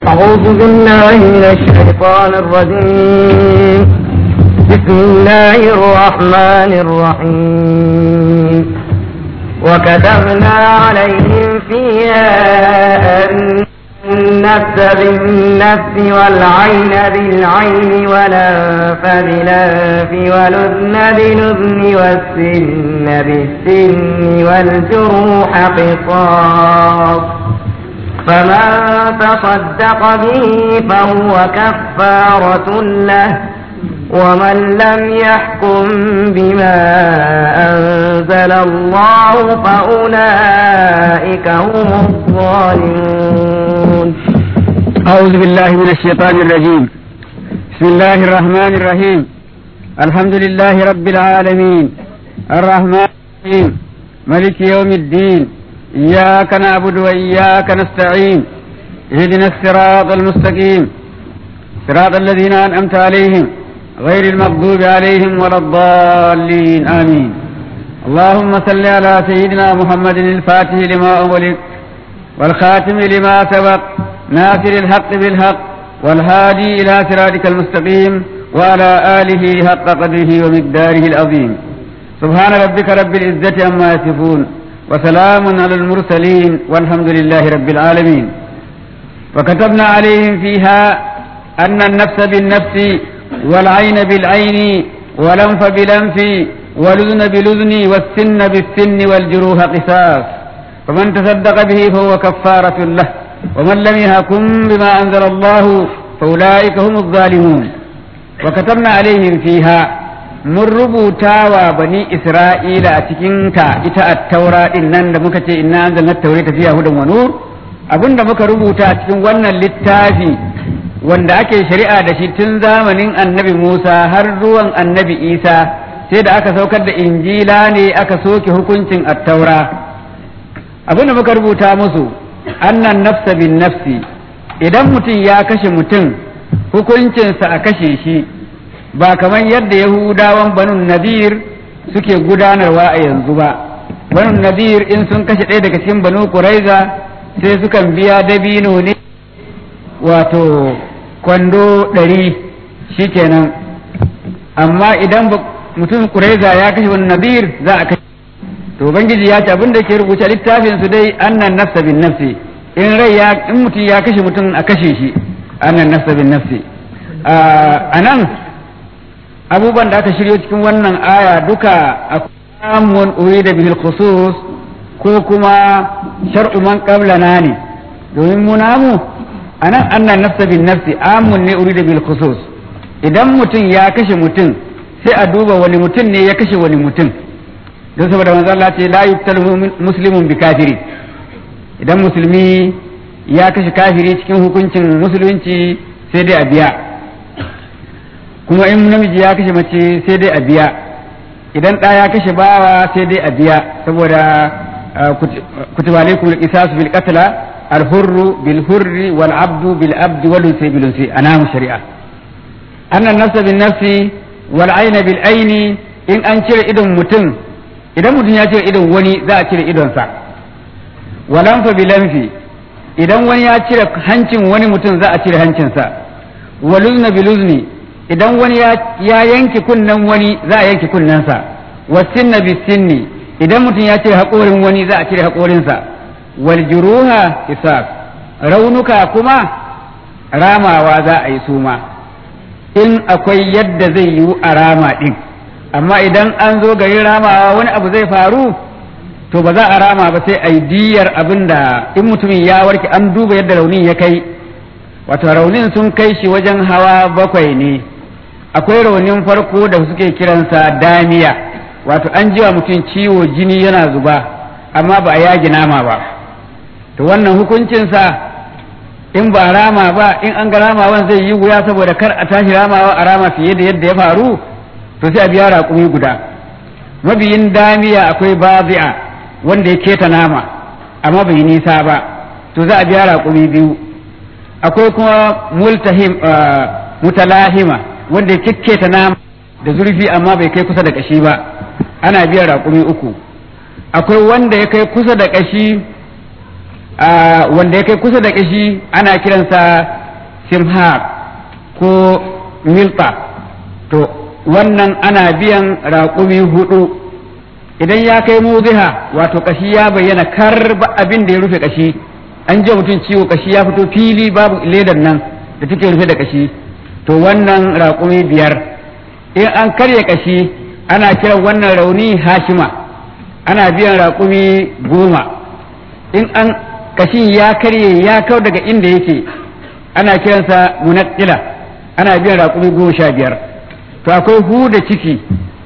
أعوذ بالله من الشيطان الرجيم بسم الله الرحمن الرحيم وكتبنا عليهم فيها أن النفس بالنفس والعين بالعين والأنف بالأنف والأذن بالأذن والسن بالسن والجروح قصاص فمن تصدق به فهو كفارة له ومن لم يحكم بما أنزل الله فأولئك هم الظالمون أعوذ بالله من الشيطان الرجيم بسم الله الرحمن الرحيم الحمد لله رب العالمين الرحمن الرحيم ملك يوم الدين إياك نعبد وإياك نستعين اهدنا الصراط المستقيم صراط الذين أنعمت عليهم غير المغضوب عليهم ولا الضالين آمين اللهم صل على سيدنا محمد الفاتح لما أغلق والخاتم لما سبق ناصر الحق بالحق والهادي إلى صراطك المستقيم وعلى آله حق قدره ومقداره العظيم سبحان ربك رب العزة عما يصفون وسلام على المرسلين والحمد لله رب العالمين وكتبنا عليهم فيها أن النفس بالنفس والعين بالعين والأنف بالأنف والأذن بالأذن والسن بالسن والجروح قصاص فمن تصدق به فهو كفارة له ومن لم يحكم بما أنزل الله فأولئك هم الظالمون وكتبنا عليهم فيها mun rubuta wa bani Isra'ila a cikinta ita a taura ɗin nan da muka ce inna anzalna taure tafiya hudan wa nur abinda muka rubuta a cikin wannan littafi wanda ake shari'a da shi tun zamanin annabi Musa har zuwan annabi Isa sai da aka saukar da injila ne aka soke hukuncin attaura abinda muka rubuta musu annan nafsa bin nafsi idan mutum ya kashe mutum hukuncinsa a kashe shi ba kamar yadda yahudawan banun nadir suke gudanarwa a yanzu ba banun nadir in sun kashe ɗaya daga cikin banu kuraiza sai sukan biya dabino ne wato kwando ɗari shikenan amma idan mutum kuraiza ya kashe wani nadir za a kashe to ubangiji ya ce abin da ke rubuce littafin su dai annan nafsa bin nafsi in rai ya in mutum ya kashe mutum a kashe shi annan nafsa bin nafsi a nan abubuwan da aka shiryo cikin wannan aya duka akwai uri da bihil khusus ko kuma shar'u man qablana ne domin mu namu anan annan nafsa bin nafsi amun ne uri da bihil khusus idan mutum ya kashe mutum sai a duba wani mutum ne ya kashe wani mutum don saboda manzo Allah ce la yuqtalu muslimun bi kafiri idan musulmi ya kashe kafiri cikin hukuncin musulunci sai dai a biya kuma in namiji ya kashe mace sai dai a biya idan ɗa ya kashe bawa sai dai a biya saboda kutiba alaikum al-qisas bil qatla al-hurru bil hurri wal abdu bil abdi wal unsi bil unsi anamu shari'a anna nafsa bin nafsi wal ayna bil ayni in an cire idon mutum idan mutum ya cire idon wani za a cire idonsa walanfa bil anfi idan wani ya cire hancin wani mutum za a cire hancinsa waluzna bil uzni idan wani ya yanke kunnen wani za a yanke kunnensa wasinna bisinni idan mutum ya cire haƙorin wani za a cire haƙorinsa wal juruha hisab raunuka kuma ramawa za a yi suma in akwai yadda zai yiwu a rama ɗin amma idan an zo garin ramawa wani abu zai faru to ba za a rama ba sai a yi diyar abin da in mutumin ya warke an duba yadda raunin ya kai wato raunin sun kai shi wajen hawa bakwai ne akwai raunin farko da suke kiransa damiya wato an jiwa mutum ciwo jini yana zuba amma ba a yagi nama ba to wannan hukuncinsa in ba rama ba in an ga ramawan zai yi wuya saboda kar a tashi ramawa a rama fiye da yadda ya faru to sai a biya raƙumi guda mabiyin damiya akwai bazi'a wanda ya keta nama amma bai nisa ba to za a biya raƙumi biyu akwai kuma multahim mutalahima wanda ya kikketa nama da zurfi amma bai kai kusa da kashi ba ana biyan raƙumi uku akwai wanda ya kai kusa da kashi wanda ya kai kusa da kashi ana kiransa simhar ko milta to wannan ana biyan raƙumi hudu idan ya kai muziha wato kashi ya bayyana karba abin da ya rufe kashi an ji mutum ciwo kashi ya fito fili babu ledar nan da take rufe da kashi to wannan raƙumi biyar in an karya kashi ana kiran wannan rauni hashima ana biyan raƙumi goma in an kashin ya karye ya kau daga inda yake ana kiransa munaqqila ana biyan raƙumi goma sha biyar to akwai huda ciki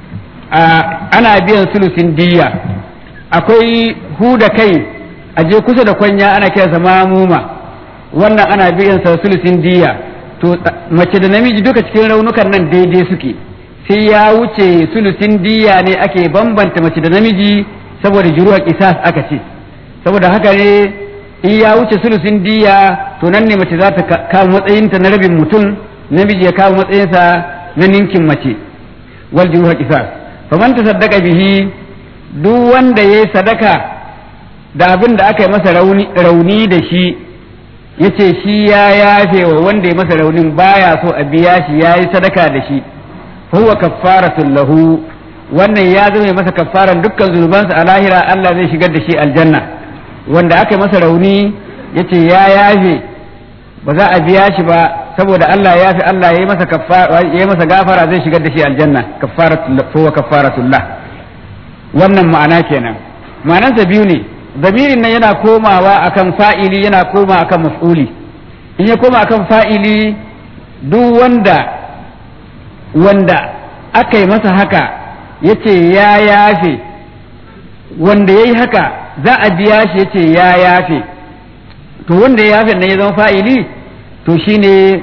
ana biyan sulusin diya akwai huda kai a je kusa da kwanya ana kiransa mamuma wannan ana biyan sa sulusin diya to mace da namiji duka cikin raunukan nan daidai suke sai ya wuce sulusin diya ne ake bambanta mace da namiji saboda juruwa kisas aka ce saboda haka ne in ya wuce sulusin diya to nan ne mace za ta kama matsayinta na rabin mutum namiji ya kama matsayinsa na ninkin mace wal juruwa kisas faman ta saddaka bihi duk wanda ya yi sadaka da abin da aka yi masa rauni da shi ya ce shi ya yafe wa wanda ya masa raunin baya so a biya shi ya yi sadaka da shi huwa kaffaratun lahu wannan ya zama masa kaffaran dukkan zunubansa a lahira Allah zai shigar da shi aljanna wanda aka yi masa rauni ya ce ya yafe ba za a biya shi ba saboda Allah ya fi Allah ya yi masa ya masa gafara zai shigar da shi aljanna kaffaratul huwa kaffaratul lah wannan ma'ana kenan ma'anansa biyu ne zamirin nan yana komawa akan fa'ili yana koma akan maf'uli in ya koma akan fa'ili duk wanda wanda aka yi masa haka ya ce ya yafe wanda ya yi haka za a biya shi ya ce ya yafe to wanda ya yafe nan ya zama fa'ili to shine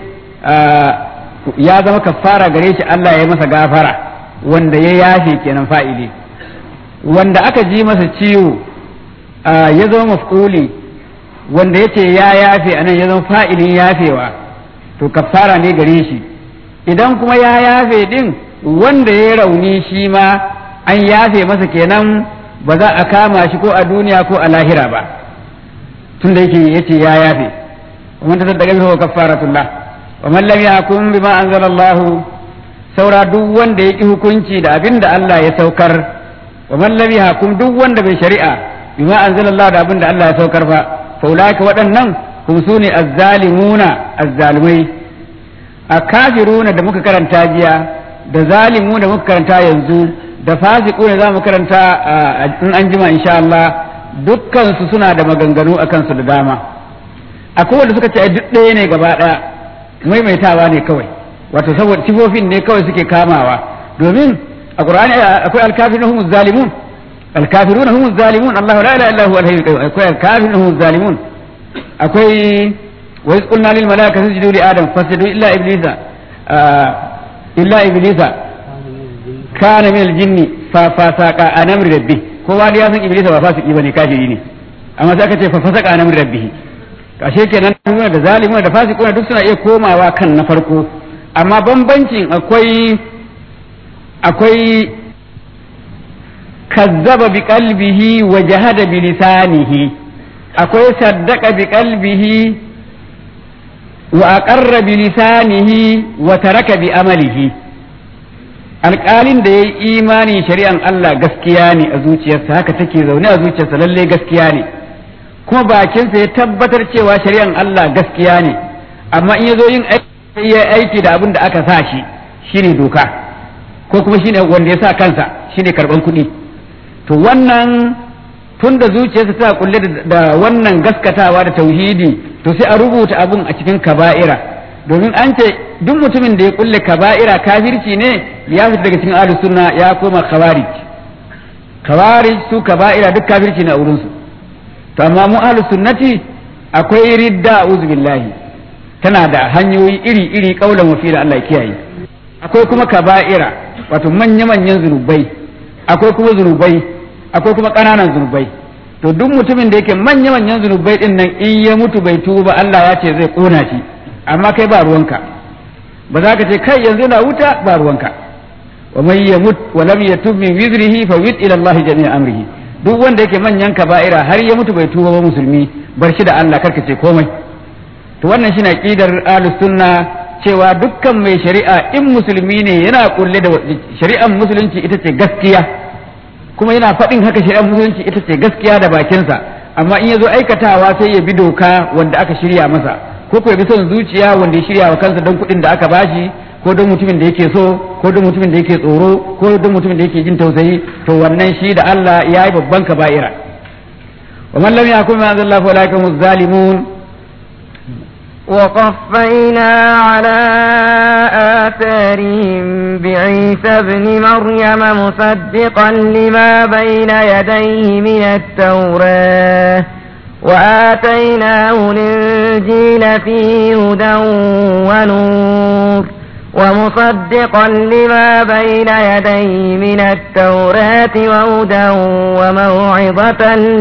ya zama kafara gare shi Allah ya yi masa gafara wanda ya yafe kenan fa'ili wanda aka ji masa ciwo ya zama maf'uli wanda ya ce ya yafe anan ya zama fa'ilin yafewa to kafara ne gare shi idan kuma ya yafe din wanda ya rauni shi ma an yafe masa kenan ba za a kama shi ko a duniya ko a lahira ba tun da yake yace ya yafe ومن تصدق به هو كفارة الله ومن لم يحكم بما أنزل الله saura duk wanda ya ƙi hukunci da abin da Allah ya saukar wa man lam yahkum duk wanda bai shari'a bima anzalallahu da abin da Allah ya saukar fa fa ulaika waɗannan hum sune azzalimuna azzalimai a kafiruna da muka karanta jiya da zalimu da muka karanta yanzu da fasiquna za mu karanta in an jima insha Allah dukkan su suna da maganganu akan su da dama akwai wanda suka ce duk ɗaya ne gaba ɗaya maimaitawa ne kawai wato saboda sifofin ne kawai suke kamawa domin a qur'ani akwai alkafirun humuz zalimun alkafiruna humuz zalimun Allahu la ilaha illa huwa al-hayyul qayyum akwai alkafirun humuz zalimun akwai wa iz qulna lil malaikati isjudu li adam fasjudu illa iblisa illa iblisa kana min al-jinni fa fasaqa an amri rabbih kowa da ya san iblisa ba fasiki bane kafiri ne amma sai aka ce fa fasaqa an amri rabbih ashe kenan da zalimuna da fasikuna duk suna iya komawa kan na farko amma bambancin akwai akwai kazzaba bi qalbihi wa jahada bi lisanihi akwai saddaqa bi qalbihi wa aqarra bi lisanihi wa taraka bi amalihi alƙalin da ya yi imani shari'an Allah gaskiya ne a zuciyarsa haka take zaune a zuciyarsa lalle gaskiya ne kuma bakinsa ya tabbatar cewa shari'an Allah gaskiya ne amma in ya zo yin aiki ya aiki da abin da aka sa shi shine doka ko kuma shine wanda ya sa kansa shine karban kuɗi to wannan tun da zuciyarsa ta kulle da wannan gaskatawa da tauhidi to sai a rubuta abun a cikin kaba'ira domin an ce duk mutumin da ya kulle kaba'ira kafirci ne ya fita daga cikin ahlus sunna ya koma khawarij khawarij su kaba'ira duk kafirci ne a wurin su to amma mu ahlus sunnati akwai ridda a'udhu billahi tana da hanyoyi iri iri kaulan wafi da Allah kiyaye akwai kuma kaba'ira wato manya manyan zunubai akwai kuma zunubai akwai kuma ƙananan zunubai to duk mutumin da yake manya manyan zunubai din nan in ya mutu bai tuba Allah ya ce zai kona shi amma kai ba ruwanka ba za ka ce kai yanzu na wuta ba ruwanka wa man yamut wa lam yatub min wizrihi fa wid ila Allah jami'a amrihi duk wanda yake manyan kaba'ira har ya mutu bai tuba ba musulmi bar shi da Allah karka ce komai to wannan shine aqidar ahlus sunna cewa dukkan mai shari'a in musulmi ne yana kulle da shari'ar musulunci ita ce gaskiya kuma yana faɗin haka shari'ar musulunci ita ce gaskiya da bakinsa amma in ya zo aikatawa sai ya bi doka wanda aka shirya masa ko ko ya bi son zuciya wanda ya shirya wa kansa don kuɗin da aka bashi ko don mutumin da yake so ko don mutumin da yake tsoro ko don mutumin da yake jin tausayi to wannan shi da Allah ya yi babban kaba'ira wa man lam yakun ma anzalla fa ulaika hum zalimun وقفينا على آثارهم بعيسى ابن مريم مصدقا لما بين يديه من التوراة وآتيناه الإنجيل فيه هدى ونور ومصدقا لما بين يديه من التوراة وهدى وموعظة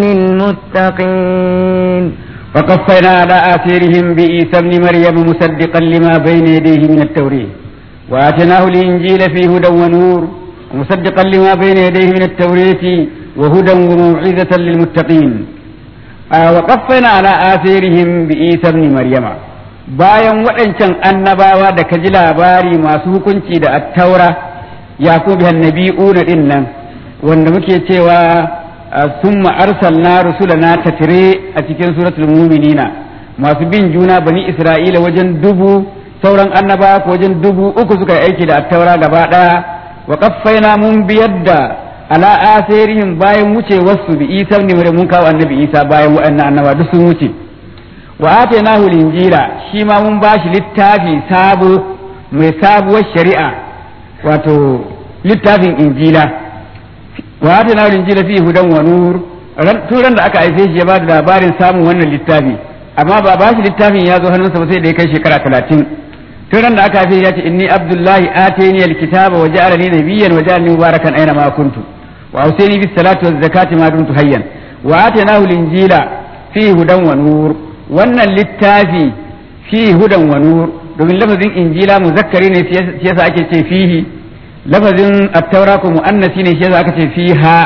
للمتقين وقفينا على آثارهم بعيسى ابن مريم مصدقا لما بين يديه من التوريه وآتيناه الإنجيل فيه هدى ونور ومصدقا لما بين يديه من التورية وهدى وموعظة للمتقين آه وقفينا على آثارهم بعيسى ابن مريم bayan waɗancan annabawa da ka ji labari masu hukunci da attaura yakubu annabi'una din nan wanda muke cewa summa arsalna rusulana tafire a cikin suratul mu'minina masu bin juna bani isra'ila wajen dubu sauran annabawa ko wajen dubu uku suka yi aiki da attaura gaba ɗaya wa qaffaina mun biyar da ala asirihim bayan wucewarsu bi isa ne mun kawo annabi isa bayan waɗannan annaba duk sun wuce wa atainahu linjila shi ma mun bashi littafi sabo mai sabuwar shari'a wato littafin injila wa atainahu linjila fi hudan wa nur turan da aka haife shi ya ba da labarin samun wannan littafi amma ba bashi littafin ya zo hannunsa ba sai da ya kai shekara talatin turan da aka haife ya ce inni abdullahi atani alkitaba wa ja'alani nabiyyan wa ja'alani mubarakan aina ma kuntu wa awsani bis salati waz zakati ma dumtu hayyan wa atainahu linjila fi hudan wa nur wannan littafi fi hudan wa nur domin lafazin injila muzakkari ne shi yasa ake ce fihi lafazin at-taura ko muannasi ne shi yasa aka ce fiha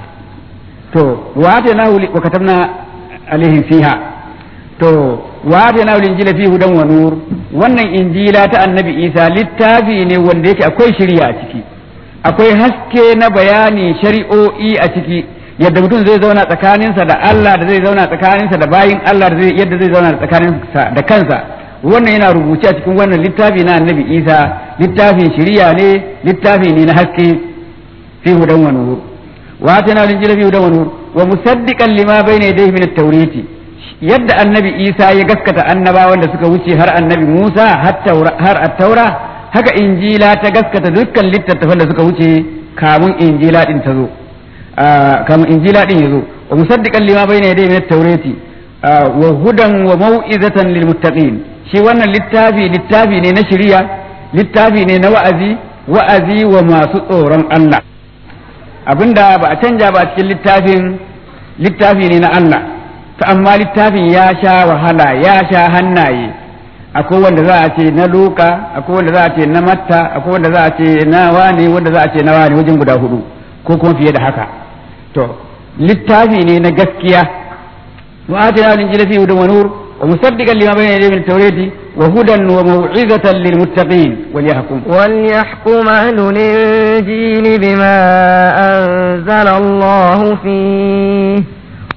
to wa atainahu wa katabna alaihim fiha to wa atainahu injila fi hudan wa nur wannan injila ta annabi isa littafi ne wanda yake akwai shari'a a ciki akwai haske na bayani shari'o'i a ciki yadda mutum zai zauna tsakaninsa da Allah da zai zauna tsakaninsa da bayin Allah da yadda zai zauna tsakaninsa da kansa wannan yana rubuce a cikin wannan littafi na annabi Isa littafin shiriya ne littafi ne na haske fi hudan wa nur wa atana linjila fi hudan wa nur wa musaddiqan lima bayna yadayhi min at-tauriti yadda annabi Isa ya gaskata annabawan da suka wuce har annabi Musa har at-taura haka injila ta gaskata dukkan littattafan da suka wuce kamun injila din ta zo kamar injila din yazo wa musaddiqan lima bayna yadayhi min at-taurati wa hudan wa mau'izatan lil muttaqin shi wannan littafi littafi ne na shari'a littafi ne na wa'azi wa'azi wa masu tsoron Allah abinda ba a canja ba a cikin littafin littafi ne na Allah ta amma littafin ya sha wahala ya sha hannaye akwai wanda za a ce na luka akwai wanda za a ce na matta akwai wanda za a ce na wani wanda za a ce na wani wajen guda hudu ko kuma fiye da haka to littafi ne na gaskiya wa atina min injila fi hudan wa nur wa musaddiqan lima bayna yadayhi min at-taurati wa hudan wa maw'izatan lil muttaqin wal yahkum wal yahkum ahlul injili bima anzala Allah fihi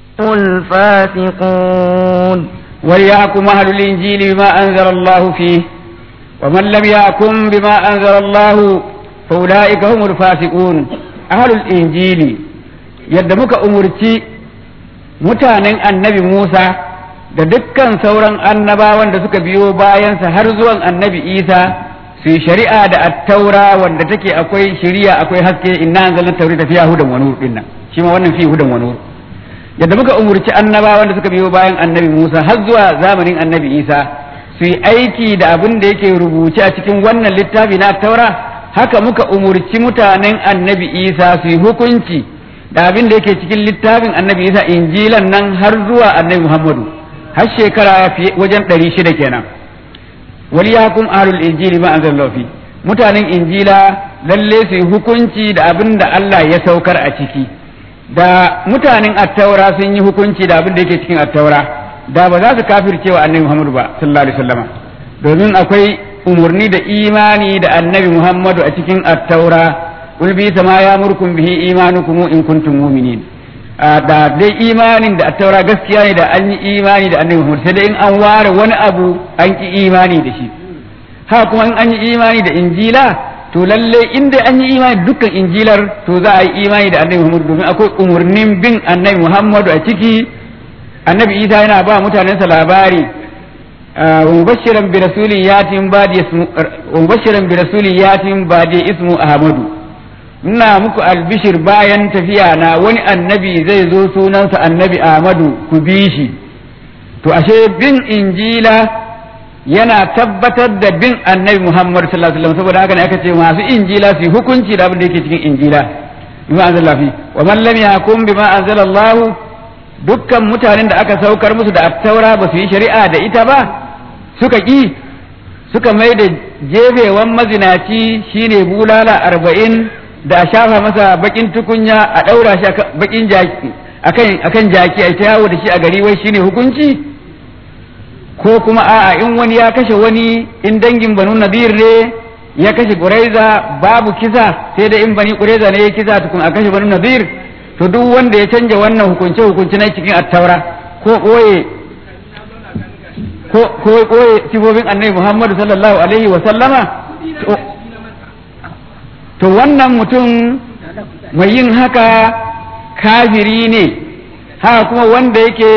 الفاسقون وليحكم أهل الإنجيل بما أنزل الله فيه ومن لم يحكم بما أنزل الله فأولئك هم الفاسقون أهل الإنجيل يدمك أمرتي mutanen annabi Musa da dukkan sauran annabawan da suka biyo bayansa har zuwan annabi Isa su yi shari'a da attaura wanda take akwai shari'a akwai haske inna anzalna tawrata fiha hudan wa nur dinnan shi ma wannan fi hudan wa nur yadda muka umurci annabawan da suka biyo bayan annabi Musa har zuwa zamanin annabi Isa su yi aiki da abin da yake rubuce a cikin wannan littafi na taura haka muka umurci mutanen annabi Isa su yi hukunci da abin da yake cikin littafin annabi Isa injilan nan har zuwa annabi Muhammadu har shekara wajen ɗari shida kenan wali yakum ahlul injili ma anzalallahu fi mutanen injila lalle su yi hukunci da abin da Allah ya saukar a ciki da mutanen attaura sun yi hukunci da abin da yake cikin attaura da ba za su kafirce wa annabi Muhammadu ba sallallahu alaihi wasallama domin akwai umurni da imani da annabi Muhammadu a cikin attaura qul bi sama ya murkum bihi imanukum in kuntum mu'minin da dai imanin da attaura gaskiya ne da an yi imani da annabi Muhammad sai dai in an ware wani abu an ki imani da shi ha kuma in an yi imani da injila to lalle in dai an yi imani dukkan injilar to za a yi imani da annabi Muhammad domin akwai umurnin bin annabi Muhammadu a ciki annabi Isa yana ba mutanensa labari ومبشرا برسول ياتي بعد اسمه ومبشرا برسول ياتي بعد اسمه أحمد ina muku albishir bayan tafiya na wani annabi zai zo sunansa annabi Ahmadu ku bi shi to ashe bin injila yana tabbatar da bin annabi Muhammad sallallahu alaihi wasallam saboda haka ne aka ce masu injila su hukunci da abin da yake cikin injila bima anzala fi wa man lam yahkum bima anzala Allah dukkan mutanen da aka saukar musu da attaura ba su yi shari'a da ita ba suka ƙi suka mai da jefewan mazinaci shine bulala arba'in da a shafa masa bakin tukunya a ɗaura shi bakin jaki akan jaki a yawo da shi a gari wai shine hukunci ko kuma a'a in wani ya kashe wani in dangin banu nadir ne ya kashe ƙuraiza babu kisa sai da in bani ƙuraiza ne ya kisa tukun a kashe banu nadir to duk wanda ya canja wannan hukunce hukunci na cikin attaura ko ɓoye ko koye sifofin annabi Muhammadu sallallahu alaihi wa sallama to wannan mutum mai yin haka kafiri ne haka kuma wanda yake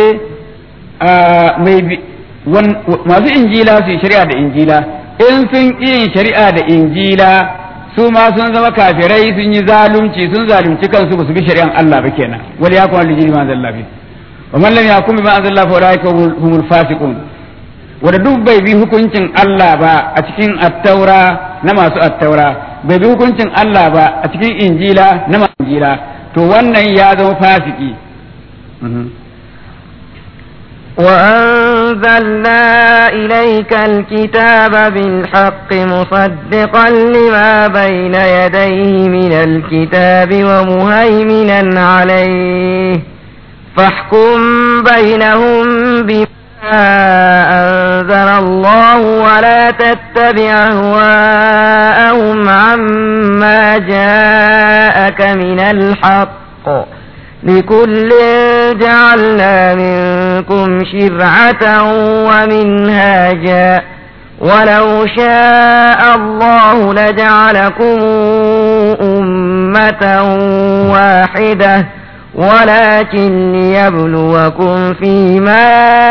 mai masu injila su yi shari'a da injila in sun yin shari'a da injila su ma sun zama kafirai sun yi zalunci sun zalunci kansu ba su bi shari'an Allah ba kenan wal yakun lijini ma zallafi wa man lam yakum bima anzalla fa ulaika humul fasiqun wanda duk bai bi hukuncin Allah ba a cikin attaura na masu attaura bai bi hukuncin Allah ba a cikin injila na masu injila to wannan ya zama fasiki وأنزلنا إليك الكتاب بالحق مصدقا لما بين يديه من الكتاب ومهيمنا عليه فاحكم بينهم بما أنزل الله ولا تتبع أهواءهم عما جاءك من الحق لكل جعلنا منكم شرعة ومنهاجا ولو شاء الله لجعلكم أمة واحدة ولكن ليبلوكم فيما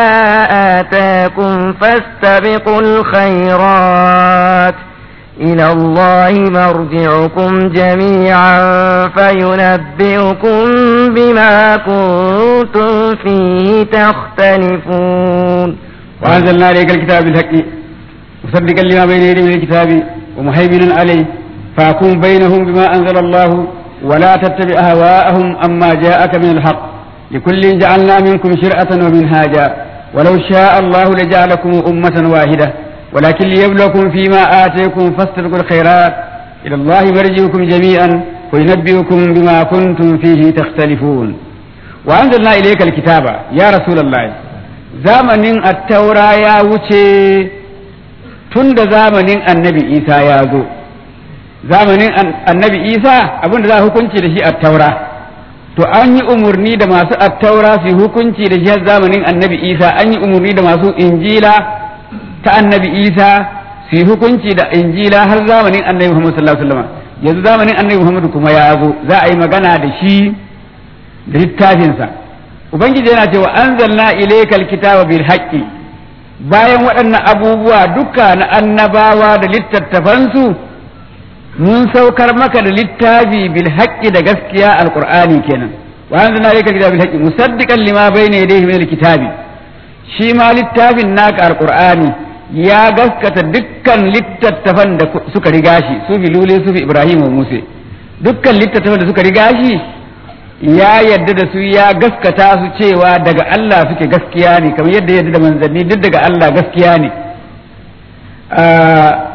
آتاكم فاستبقوا الخيرات إلى الله مرجعكم جميعا فينبئكم بما كنتم فيه تختلفون وأنزلنا عليك الكتاب بالحق مصدقا لما بين يديه من الكتاب ومهيمنا عليه فاكون بينهم بما أنزل الله ولا تتبع أهواءهم أما جاءك من الحق لكل جعلنا منكم شرعة ومنهاجا ولو شاء الله لجعلكم أمة واحدة ولكن ليبلوكم فيما آتيكم فاستبقوا الخيرات إلى الله مرجعكم جميعا وينبئكم بما كنتم فيه تختلفون وأنزلنا إليك الكتاب يا رسول الله زمن التوراة يا وشي تند زمن النبي إيسى يا ذو zamanin annabi isa abinda za a hukunci da shi attaura to an yi umarni da masu attaura su hukunci da shi zamanin annabi isa an yi umarni da masu injila ta annabi isa su yi hukunci da injila har zamanin annabi muhammad sallallahu alaihi wasallam yanzu zamanin annabi muhammad kuma ya zo za a yi magana da shi da littafinsa ubangiji yana cewa anzalna ilaykal kitaba bil haqqi bayan waɗannan abubuwa duka na annabawa da littattafansu mun saukar maka da littafi bil haqqi da gaskiya alqur'ani kenan wa anzalna ilaykal kitaba bil haqqi musaddiqan lima bayna yadayhi min alkitabi shi ma littafin naka alqur'ani ya gaskata dukkan littattafan da suka riga shi su fi lule su fi ibrahim wa musa dukkan littattafan da suka riga shi ya yadda da su ya gaskata su cewa daga Allah suke gaskiya ne kamar yadda yadda da manzanni duk daga Allah gaskiya ne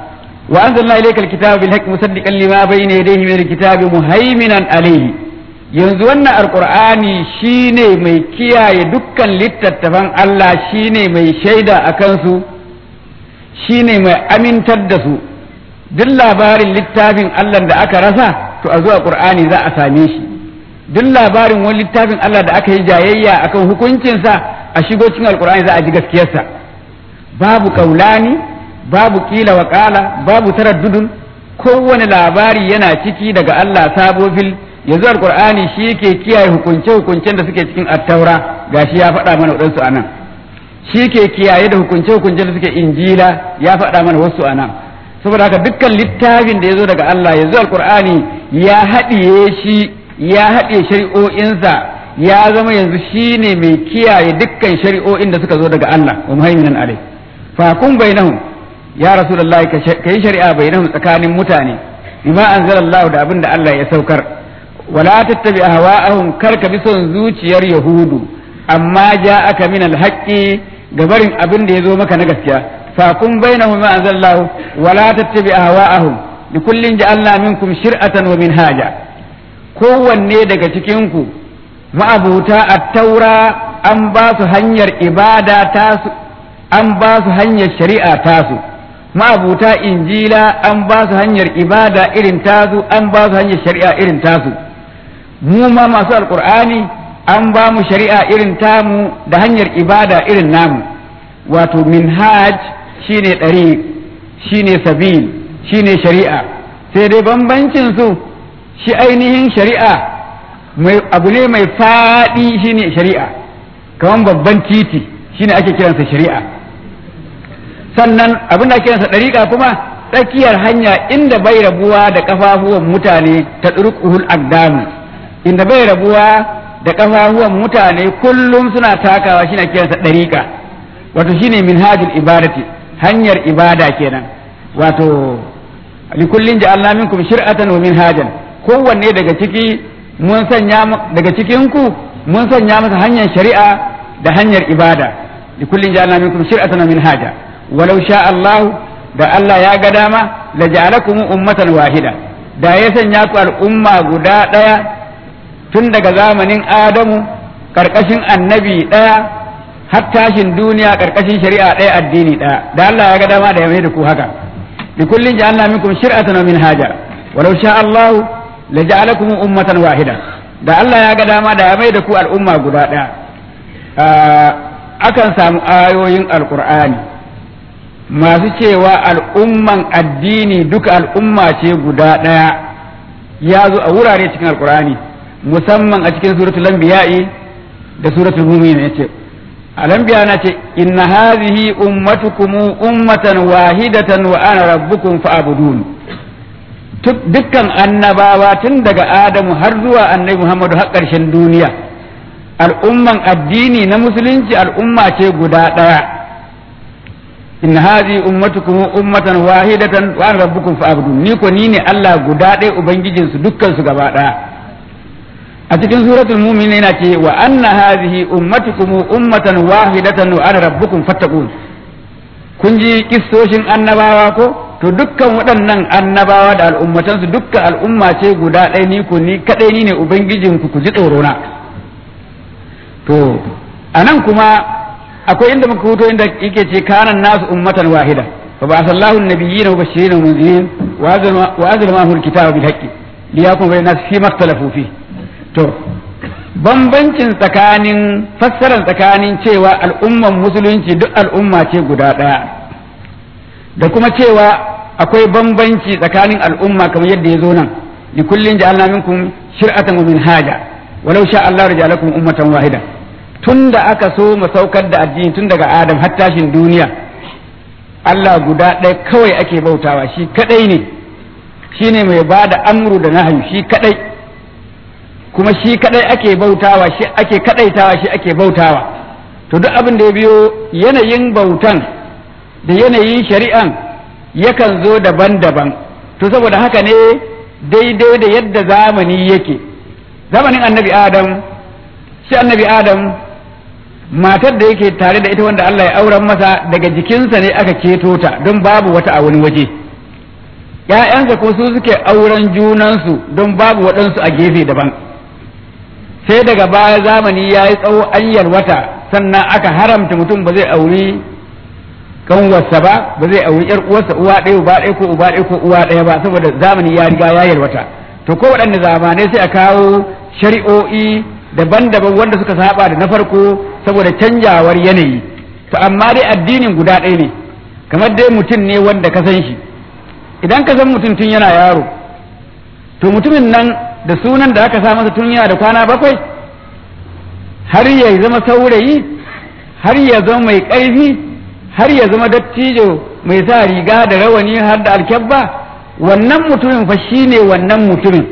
وأنزلنا إليك الكتاب بالحق مصدقا لما بين يديه من الكتاب مهيمنا عليه yanzu wannan alkur'ani shine mai kiyaye dukkan littattafan Allah shine mai shaida a kansu shine mai amintar da su duk labarin littafin Allah da aka rasa to a zuwa qur'ani za a same shi duk labarin wani littafin Allah da aka yi jayayya akan hukuncinsa a shigo cikin alkur'ani za a ji gaskiyarsa babu kaulani babu kila wa kala babu taraddudun kowane labari yana ciki daga Allah sabo fil yanzu alkur'ani shi yake kiyaye hukunce hukuncen da suke cikin attaura gashi ya faɗa mana waɗansu a nan shi ke kiyaye da hukunce hukuncen da suke injila ya faɗa mana wasu a nan saboda haka dukkan littafin da ya zo daga Allah yanzu alkur'ani ya haɗiye shi ya haɗe shari'o'insa ya zama yanzu shi ne mai kiyaye dukkan shari'o'in da suka zo daga Allah wa muhaiminan alai fa kun bainahum ya rasulullahi ka yi shari'a bainahum tsakanin mutane bima anzalallahu da abin da Allah ya saukar wala tattabi ahwa'ahum kar ka bi son zuciyar yahudu amma ja'aka min alhaqqi gabarin abin da ya zo maka na gaskiya fa kun bainahum bima anzalallahu wala tattabi ahwa'ahum likullin ja'alna minkum shir'atan wa minhaja kowanne daga cikin ku ma'abuta at-taura an ba su hanyar ibada tasu an ba su hanyar shari'a tasu ma'abuta injila an ba su hanyar ibada irin tasu an ba su hanyar shari'a irin tasu mu ma masu alkur'ani an ba mu shari'a irin tamu da hanyar ibada irin namu wato minhaj shine ɗari shine sabil shine shari'a sai dai bambancin su shi ainihin shari'a abu ne mai faɗi shine shari'a kamar babban titi shine ake kiransa shari'a sannan abin da kiransa ɗariƙa kuma tsakiyar hanya inda bai rabuwa da ƙafafuwan mutane ta ɗurƙuhul agdamu inda bai rabuwa da ƙafafuwan mutane kullum suna takawa shine kiransa ɗariƙa wato shine minhajul ibadati hanyar ibada kenan wato likullin ja'alna minkum shir'atan wa minhajan kowanne daga ciki mun sanya daga cikin ku mun sanya masa hanyar shari'a da hanyar ibada likullin ja'alna minkum shir'atan wa minhaja walau sha Allah da Allah ya ga dama la ja'alakum ummatan wahida da ya sanya ku al'umma guda ɗaya tun daga zamanin Adamu karkashin annabi ɗaya har tashin duniya karkashin shari'a ɗaya addini ɗaya da Allah ya ga dama da ya mai da ku haka likullin ja'alna minkum shir'atan wa minhaja walau sha Allah la ja'alakum ummatan wahida da Allah ya ga dama da ya mai da ku al'umma guda ɗaya akan samu ayoyin alqur'ani masu cewa al'umman addini duka al'umma ce guda ɗaya ya zo a wurare cikin alkur'ani musamman a cikin suratul anbiya'i da suratul mu'min ya ce alambiya na ce inna hadhihi ummatukum ummatan wahidatan wa ana rabbukum fa'budun dukkan annabawa tun daga adamu har zuwa annabi muhammadu har ƙarshen duniya al'umman addini na musulunci al'umma ce guda ɗaya inna hadhihi ummatukum ummatan wahidatan wa ana rabbukum fa'budun ni ko ni ne Allah guda ɗaya ubangijin su dukkan su gaba ɗaya a cikin suratul mu'min yana ce wa anna hadhihi ummatukum ummatan wahidatan wa ana rabbukum fattaqun kun ji kissoshin annabawa ko to dukkan waɗannan annabawa da al'ummatan su dukkan al'umma ce guda ɗaya ni ko ni kadai ni ne ubangijin ku ku ji tsoro na to anan kuma akwai inda muka huto inda yake ce kanan nasu ummatan wahida fa ba sallahu annabiyina wa bashirin wa munzirin wa azal ma hul kitaba bil haqqi liyakum bayna nas fi maktalafu fi to bambancin tsakanin fassarar tsakanin cewa al'umman musulunci duk al'umma ce guda daya da kuma cewa akwai bambanci tsakanin al'umma kamar yadda ya zo nan likullin ja'alna minkum shir'atan wa minhaja walau sha Allah rajalakum ummatan wahida tun da aka so mu saukar da addini tun daga Adam har tashin duniya Allah guda ɗaya kawai ake bautawa shi kadai ne shi ne mai ba da amru da nahayu shi kadai kuma shi kadai ake bautawa shi ake kadaitawa shi ake bautawa to duk abin da ya biyo yanayin bautan da yanayin shari'an yakan zo daban-daban to saboda haka ne daidai da yadda zamani yake zamanin annabi adam shi annabi adam matar da yake tare da ita wanda Allah ya auren masa daga jikinsa ne aka keto ta don babu wata a wani waje ‘ya'yansa ko su suke auren junansu don babu waɗansu a gefe daban sai daga baya zamani ya yi tsawo an yalwata sannan aka haramta mutum ba zai auri kanwarsa ba ba zai auri yar uwarsa uwa ɗaya uba ɗaya ko uba ɗaya ko uwa ɗaya ba saboda zamani ya riga ya yalwata to ko waɗanne zamanai sai a kawo shari'o'i daban-daban wanda suka saba da na farko saboda canjawar yanayi to amma dai addinin guda ɗaya ne kamar dai mutum ne wanda ka san shi idan ka san mutum tun yana yaro to mutumin nan da sunan da aka sa masa tun yana da kwana bakwai har ya zama saurayi har ya zama mai ƙarfi har ya zama dattijo mai sa riga da rawani har da alkyabba wannan mutumin fa shi ne wannan mutumin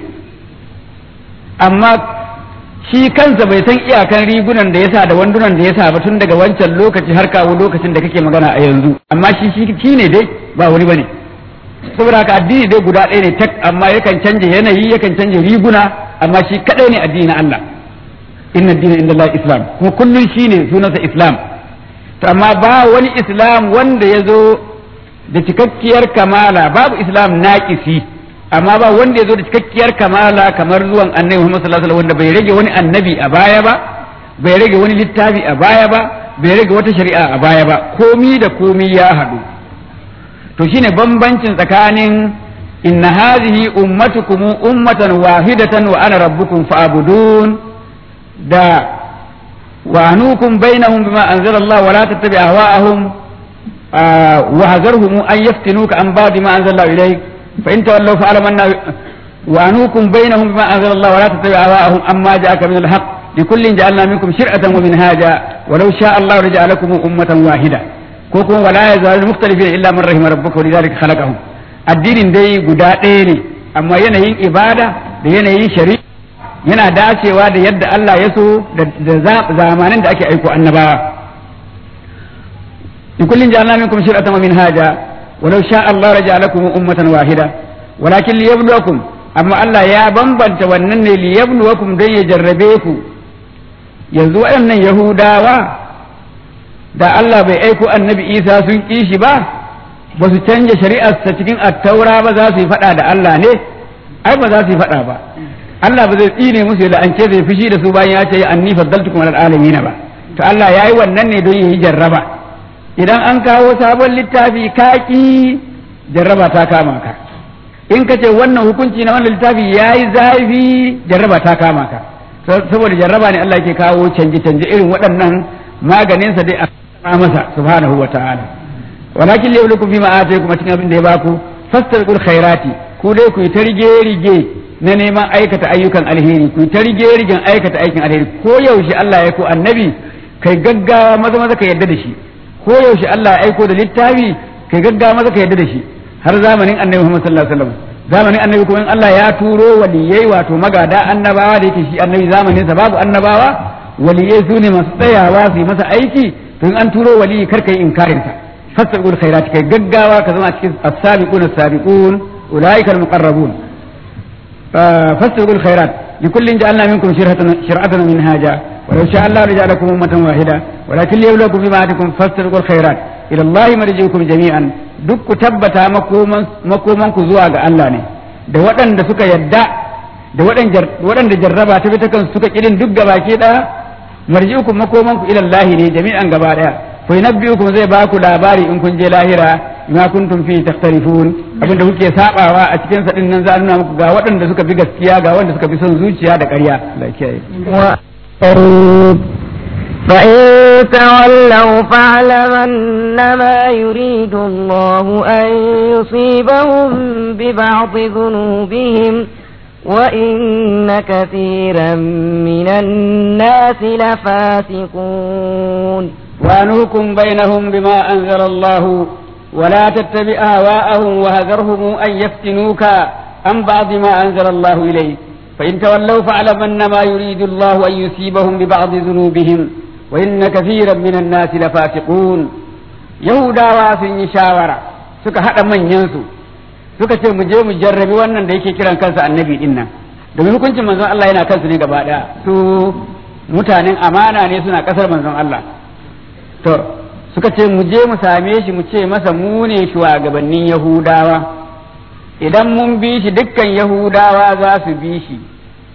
amma shi kansa bai san iyakan rigunan da ya sa da wandunan da ya sa ba tun daga wancan lokaci har kawo lokacin da kake magana a yanzu amma shi shi ne dai ba wani bane saboda haka addini dai guda ɗaya ne tak amma yakan canja yanayi yakan canja riguna amma shi kadai ne addini na Allah inna dina inda Allah islam kuma kullun shi ne sunansa islam to amma ba wani islam wanda ya zo da cikakkiyar kamala babu islam naƙisi amma ba wanda ya zo da cikakkiyar kamala kamar zuwan annabi Muhammad sallallahu alaihi wanda bai rage wani annabi a baya ba bai rage wani littafi a baya ba bai rage wata shari'a a baya ba komi da komi ya haɗu to shine bambancin tsakanin inna hadhihi ummatukum ummatan wahidatan wa ana rabbukum fa'budun da وعنوكم بينهم بما أنزل الله ولا تتبع أهواءهم آه وهذرهم أن يفتنوك عن بعد ما أنزل الله إليك فإن تولوا فاعلم أن وعنوكم بينهم بما أنزل الله ولا تتبع أهواءهم أما جاءك من الحق لكل جعلنا منكم شرعة ومنهاجا ولو شاء الله لجعلكم أمة واحدة كوكم ولا يزال المختلفين إلا من رحم ربك ولذلك خلقهم الدين دي قداء أما ينهي إبادة ينهي شريعة yana dacewa da yadda Allah ya so da zamanin da ake aiko annabawa in kullin ja'alna minkum shir'atan wa minhaja walau sha Allah raja'alakum ummatan wahida walakin liyabluwakum amma Allah ya bambanta wannan ne liyabluwakum dan ya jarrabe ku yanzu waɗannan Yahudawa da Allah bai aiko annabi Isa sun ƙi shi ba ba su canja shari'arsa cikin attaura ba za su yi faɗa da Allah ne ai ba za su yi faɗa ba Allah ba zai tsine musu da an ce zai fushi da su bayan ya ce anni faddaltukum alal alamin ba to Allah yayi wannan ne don yi jarraba idan an kawo sabon littafi kaki jarraba ta kama ka in ka ce wannan hukunci na wannan littafi yayi zafi jarraba ta kama ka saboda jarraba ne Allah yake kawo canje canje irin waɗannan maganin sa dai a masa subhanahu wa ta'ala walakin liyablukum bima ataykum cikin abin da ya baku fastabiqul khairati ku dai ku yi ta rige rige na neman aikata ayyukan alheri ku ta rige rigen aikata aikin alheri ko yaushe Allah ya ko annabi kai gaggawa maza maza ka yadda da shi ko yaushe Allah ya aiko da littafi kai gaggawa maza ka yadda da shi har zamanin annabi Muhammad sallallahu alaihi wasallam zamanin annabi kuma in Allah ya turo waliyai wato magada annabawa da yake shi annabi zamanin sa babu annabawa waliyai su ne masu tsayawa su yi masa aiki to in an turo waliyi kar kai inkarin sa fasabiqul khairat kai gaggawa ka zama cikin as-sabiquna as-sabiqun ulaika al-muqarrabun فاستبقوا الخيرات لكل جعلنا منكم شرعة شرعة منهاجا ولو شاء الله لجعلكم أمة واحدة ولكن ليبلوكم بما آتكم فاستبقوا الخيرات إلى الله مرجعكم جميعا duk ku tabbata makoman ku zuwa ga Allah ne da waɗanda suka yadda da waɗanda jarraba ta ta kan suka kirin duk gaba ke ɗaya marji'ukum makoman ku ila Allah ne jami'an gaba ɗaya fa yunabbi'ukum zai ba ku labari in kun je lahira ma kuntum fi takhtalifun abinda kuke sabawa a cikin sa din nan za a nuna muku ga waɗanda suka bi gaskiya ga wanda suka bi son zuciya da ƙarya Allah ya kiyaye فإن تولوا فاعلم أنما يريد الله أن يصيبهم ببعض ذنوبهم وإن كثيرا من الناس لفاسقون وأنهكم بينهم بما أنزل الله ولا تتبع أهواءهم وهذرهم أن يفتنوك عن بعض ما أنزل الله إليك فإن تولوا فاعلم أنما يريد الله أن يصيبهم ببعض ذنوبهم وإن كثيرا من الناس لفاسقون يهودا واسن شاورا suka haɗa manyansu suka ce mu je mu jarrabi wannan da yake kiran kansa annabi din nan domin hukuncin manzon Allah yana kansu ne gaba ɗaya su mutanen amana ne suna ƙasar manzon Allah to suka ce mu je mu same shi mu ce masa mu ne shugabannin yahudawa idan mun bi shi dukkan yahudawa za su bi shi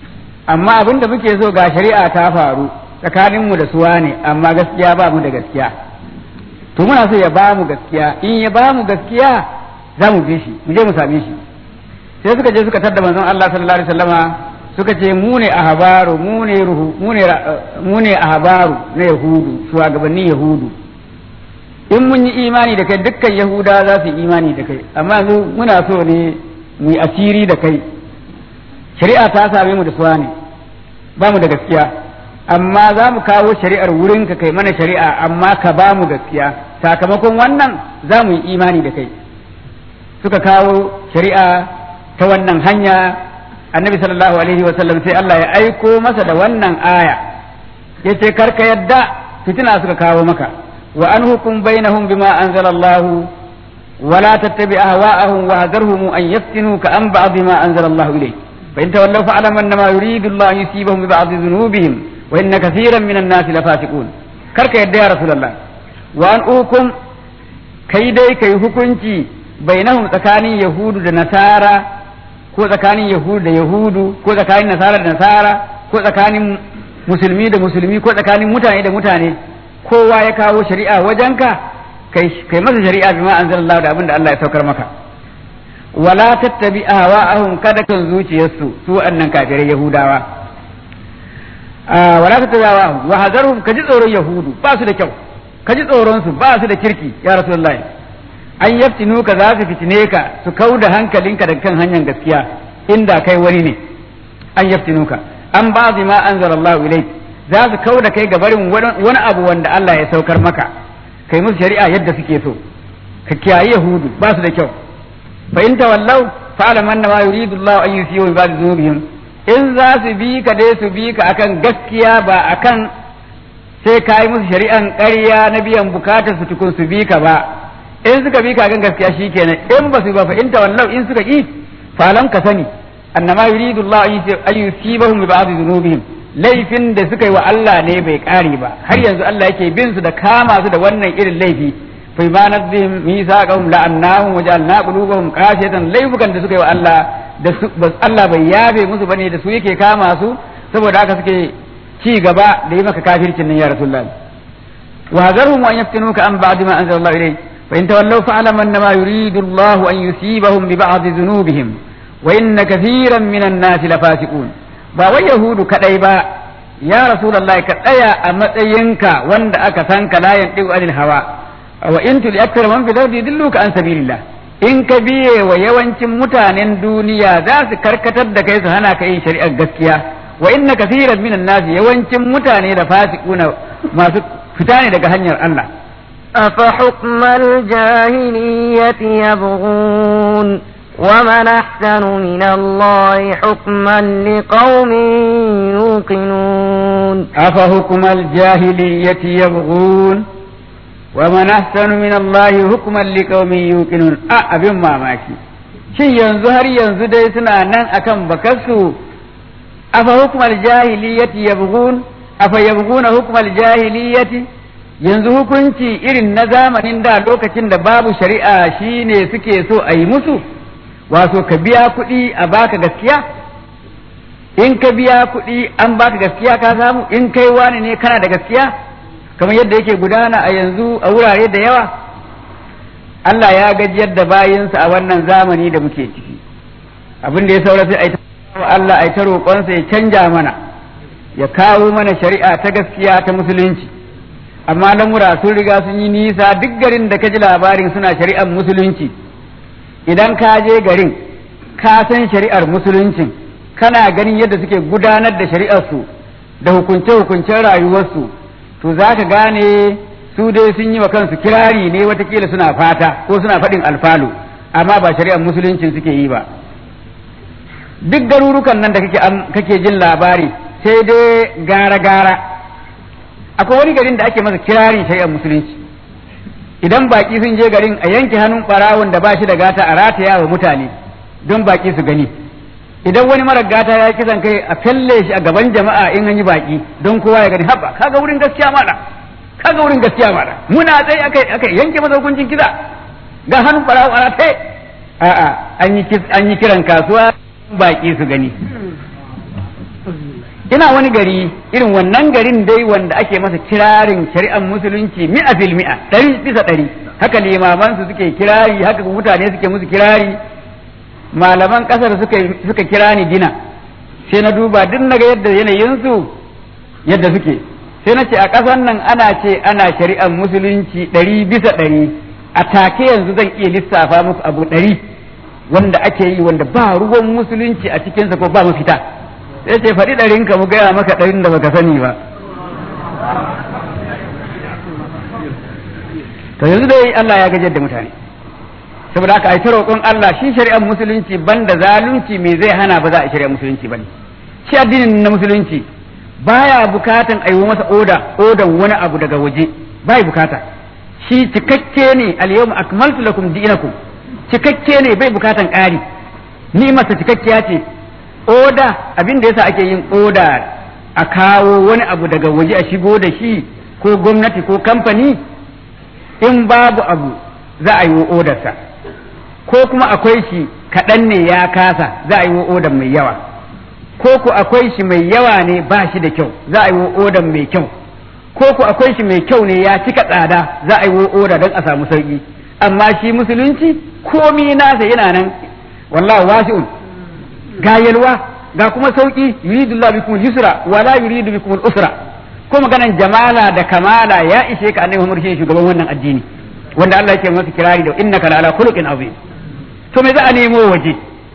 amma abin da muke so ga shari'a ta faru tsakaninmu da suwa ne amma gaskiya ba mu da gaskiya to muna so ya ba mu gaskiya in ya ba mu gaskiya za mu bi shi mu je mu same shi sai suka je suka tadda manzon Allah sallallahu alaihi wasallama suka ce mu ne ahbaru mu ne ruhu mu ne mu ne ahbaru na yahudu shugabannin yahudu in mun yi imani da kai dukkan yahuda za su yi imani da kai amma yanzu muna so ne mu yi asiri da kai shari'a ta same mu da suwa ne ba mu da gaskiya amma za mu kawo shari'ar wurin ka kai mana shari'a amma ka ba mu gaskiya sakamakon wannan za mu yi imani da kai suka kawo shari'a ta wannan hanya annabi sallallahu alaihi wa sallam sai Allah ya aiko masa da wannan aya yace karka yadda fitina suka kawo maka wa an hukum bainahum bima anzalallahu ولا تتبع أهواءهم وهذرهم أن يفتنوك عن بعض ما أنزل الله إليك فإن تولوا فاعلم أنما يريد الله أن يصيبهم ببعض ذنوبهم وإن كثيرا من الناس لفاسقون كرك يا رسول الله وأن أوكم كيدي كي hukunci bainahum tsakanin yahudu da nasara ko tsakanin yahudu da yahudu ko tsakanin nasara da nasara ko tsakanin musulmi da musulmi ko tsakanin mutane da mutane kowa ya kawo shari'a wajenka kai kai masa shari'a bima anzalallahu da abinda Allah ya saukar maka wala tattabi ahwa'ahum kada kan zuciyarsu su annan kafirai yahudawa wala tattabi ahwa'ahum wa hadarhum kaji tsoron yahudu ba su da kyau kaji tsoron su ba su da kirki ya rasulullahi an yaftinu ka za su fitine ka su kau da hankalinka da kan hanyar gaskiya inda kai wani ne an yaftinu ka an ba ma anzalallahu ilaik za su kau da kai ga barin wani abu wanda Allah ya saukar maka kai musu shari'a yadda suke so ka kiyaye yahudu ba su da kyau fa in tawallaw fa alam anna ma yuridu Allah an yusiyu bi ba'd dhunubihim in za su bi ka dai su bi ka akan gaskiya ba akan sai ka yi musu shari'an ƙarya na biyan bukatar su tukun su bi ka ba in suka bi ka akan gaskiya shikenan in ba su ba fa in tawallaw in suka ki fa alam ka sani annama yuridu Allah an yusibahum bi ba'd dhunubihim laifin da suka yi wa Allah ne bai ƙare ba har yanzu Allah yake bin su da kama su da wannan irin laifi fa ma nadzihim misaqahum la'annahum wa ja'alna qulubahum qasiyatan laifukan da suka yi wa Allah da su Allah bai yabe musu bane da su yake kama su saboda haka suke ci gaba da yi maka kafircin nan ya rasulullah wa hazarhum an yaftinuka an ba'd ma anzala Allah ilayk fa in tawallaw fa'lam annama yuridu Allah an yusibahum bi ba'd dhunubihim wa inna kathiran minan nasi lafasiqun ba wai yahudu kadai ba ya rasulullahi ka tsaya a matsayinka wanda aka san ka la yantiqu anil hawa wa in tul akthar man fil ardi dilluka an sabilillah in ka biye wa yawancin mutanen duniya za su karkatar da kai su hana ka yin shari'ar gaskiya wa inna kaseeran minan nas yawancin mutane da fasiquna masu fita ne daga hanyar Allah أفحكم الجاهلية يبغون ومن أحسن من الله حكما لقوم يوقنون أفحكم الجاهلية يبغون ومن أحسن من الله حكما لقوم يوقنون أبن ما ماكي shin yanzu har yanzu dai suna nan akan bakarsu afa hukumar jahiliyyati yabghun afa yabghuna hukumar jahiliyyati yanzu hukunci irin na zamanin da lokacin da babu shari'a shine suke so a yi musu wato ka biya kuɗi a baka gaskiya in ka biya kuɗi an baka gaskiya ka samu in kai wani ne kana da gaskiya kamar yadda yake gudana a yanzu a wurare da yawa Allah ya gajiyar da bayinsa a wannan zamani da muke ciki abin da ya saura sai a Allah a ta roƙonsa ya canja mana ya kawo mana shari'a ta gaskiya ta musulunci amma lamura sun riga sun yi nisa duk garin da ka ji labarin suna shari'ar musulunci idan ka je garin ka san shari'ar musuluncin kana ganin yadda suke gudanar da shari'arsu da hukunce-hukuncen rayuwarsu to za ka gane su dai sun yi wa kansu kirari ne watakila suna fata ko suna faɗin alfalu amma ba shari'ar musuluncin suke yi ba duk garurukan nan da kake jin labari sai dai gara-gara akwai wani garin da ake masa kirarin shari'ar musulunci idan baki sun je garin a yanke hannun barawon da ba shi da gata a rataya wa mutane don baki su gani idan wani mara gata ya kisan kai a felle shi a gaban jama'a in an yi baki don kowa ya gani haba kaga wurin gaskiya mala kaga wurin gaskiya mala muna tsaye aka aka yanke masa hukuncin kisa ga hannun barawo a rataye a'a an yi an yi kiran kasuwa baki su gani ina wani gari irin wannan garin dai wanda ake masa kirarin shari'ar musulunci mi'a fil mi'a ɗari bisa ɗari haka limaman su suke kirari haka mutane suke musu kirari malaman ƙasar suka suka kira ni dina sai na duba duk naga yadda yanayin su yadda suke sai na ce a ƙasar nan ana ce ana shari'ar musulunci ɗari bisa ɗari a take yanzu zan iya lissafa musu abu ɗari wanda ake yi wanda ba ruwan musulunci a cikinsa ko ba mafita sai ce faɗi ɗarinka mu gaya maka ɗarin da baka sani ba to yanzu dai Allah ya gajar da mutane saboda haka ai ta roƙon Allah shi shari'ar musulunci banda zalunci me zai hana ba za a shari'ar musulunci bane shi addinin na musulunci baya bukatan a yi masa oda odan wani abu daga waje bai bukata shi cikakke ne al-yawma akmaltu lakum dinakum cikakke ne bai bukatan ƙari ni masa cikakkiya ce oda abin da yasa ake yin oda a kawo wani abu daga waje a shigo da shi ko gwamnati ko kamfani in babu abu za a yi wa odarsa ko kuma akwai shi kaɗan ne ya kasa za a yi wa odar mai yawa ko ku akwai shi mai yawa ne ba shi da kyau za a yi wa odar mai kyau ko ku akwai shi mai kyau ne ya cika tsada za a yi wa oda don a samu sauki amma shi musulunci komi nasa yana nan wallahi wasi'un ga yalwa ga kuma sauki yuridu Allah bikum yusra wa la yuridu bikum usra ko maganan jamala da kamala ya ishe ka annabi Muhammad shi shugaban wannan addini wanda Allah yake masa kirari da innaka la ala khuluqin azim to me za a nemo waje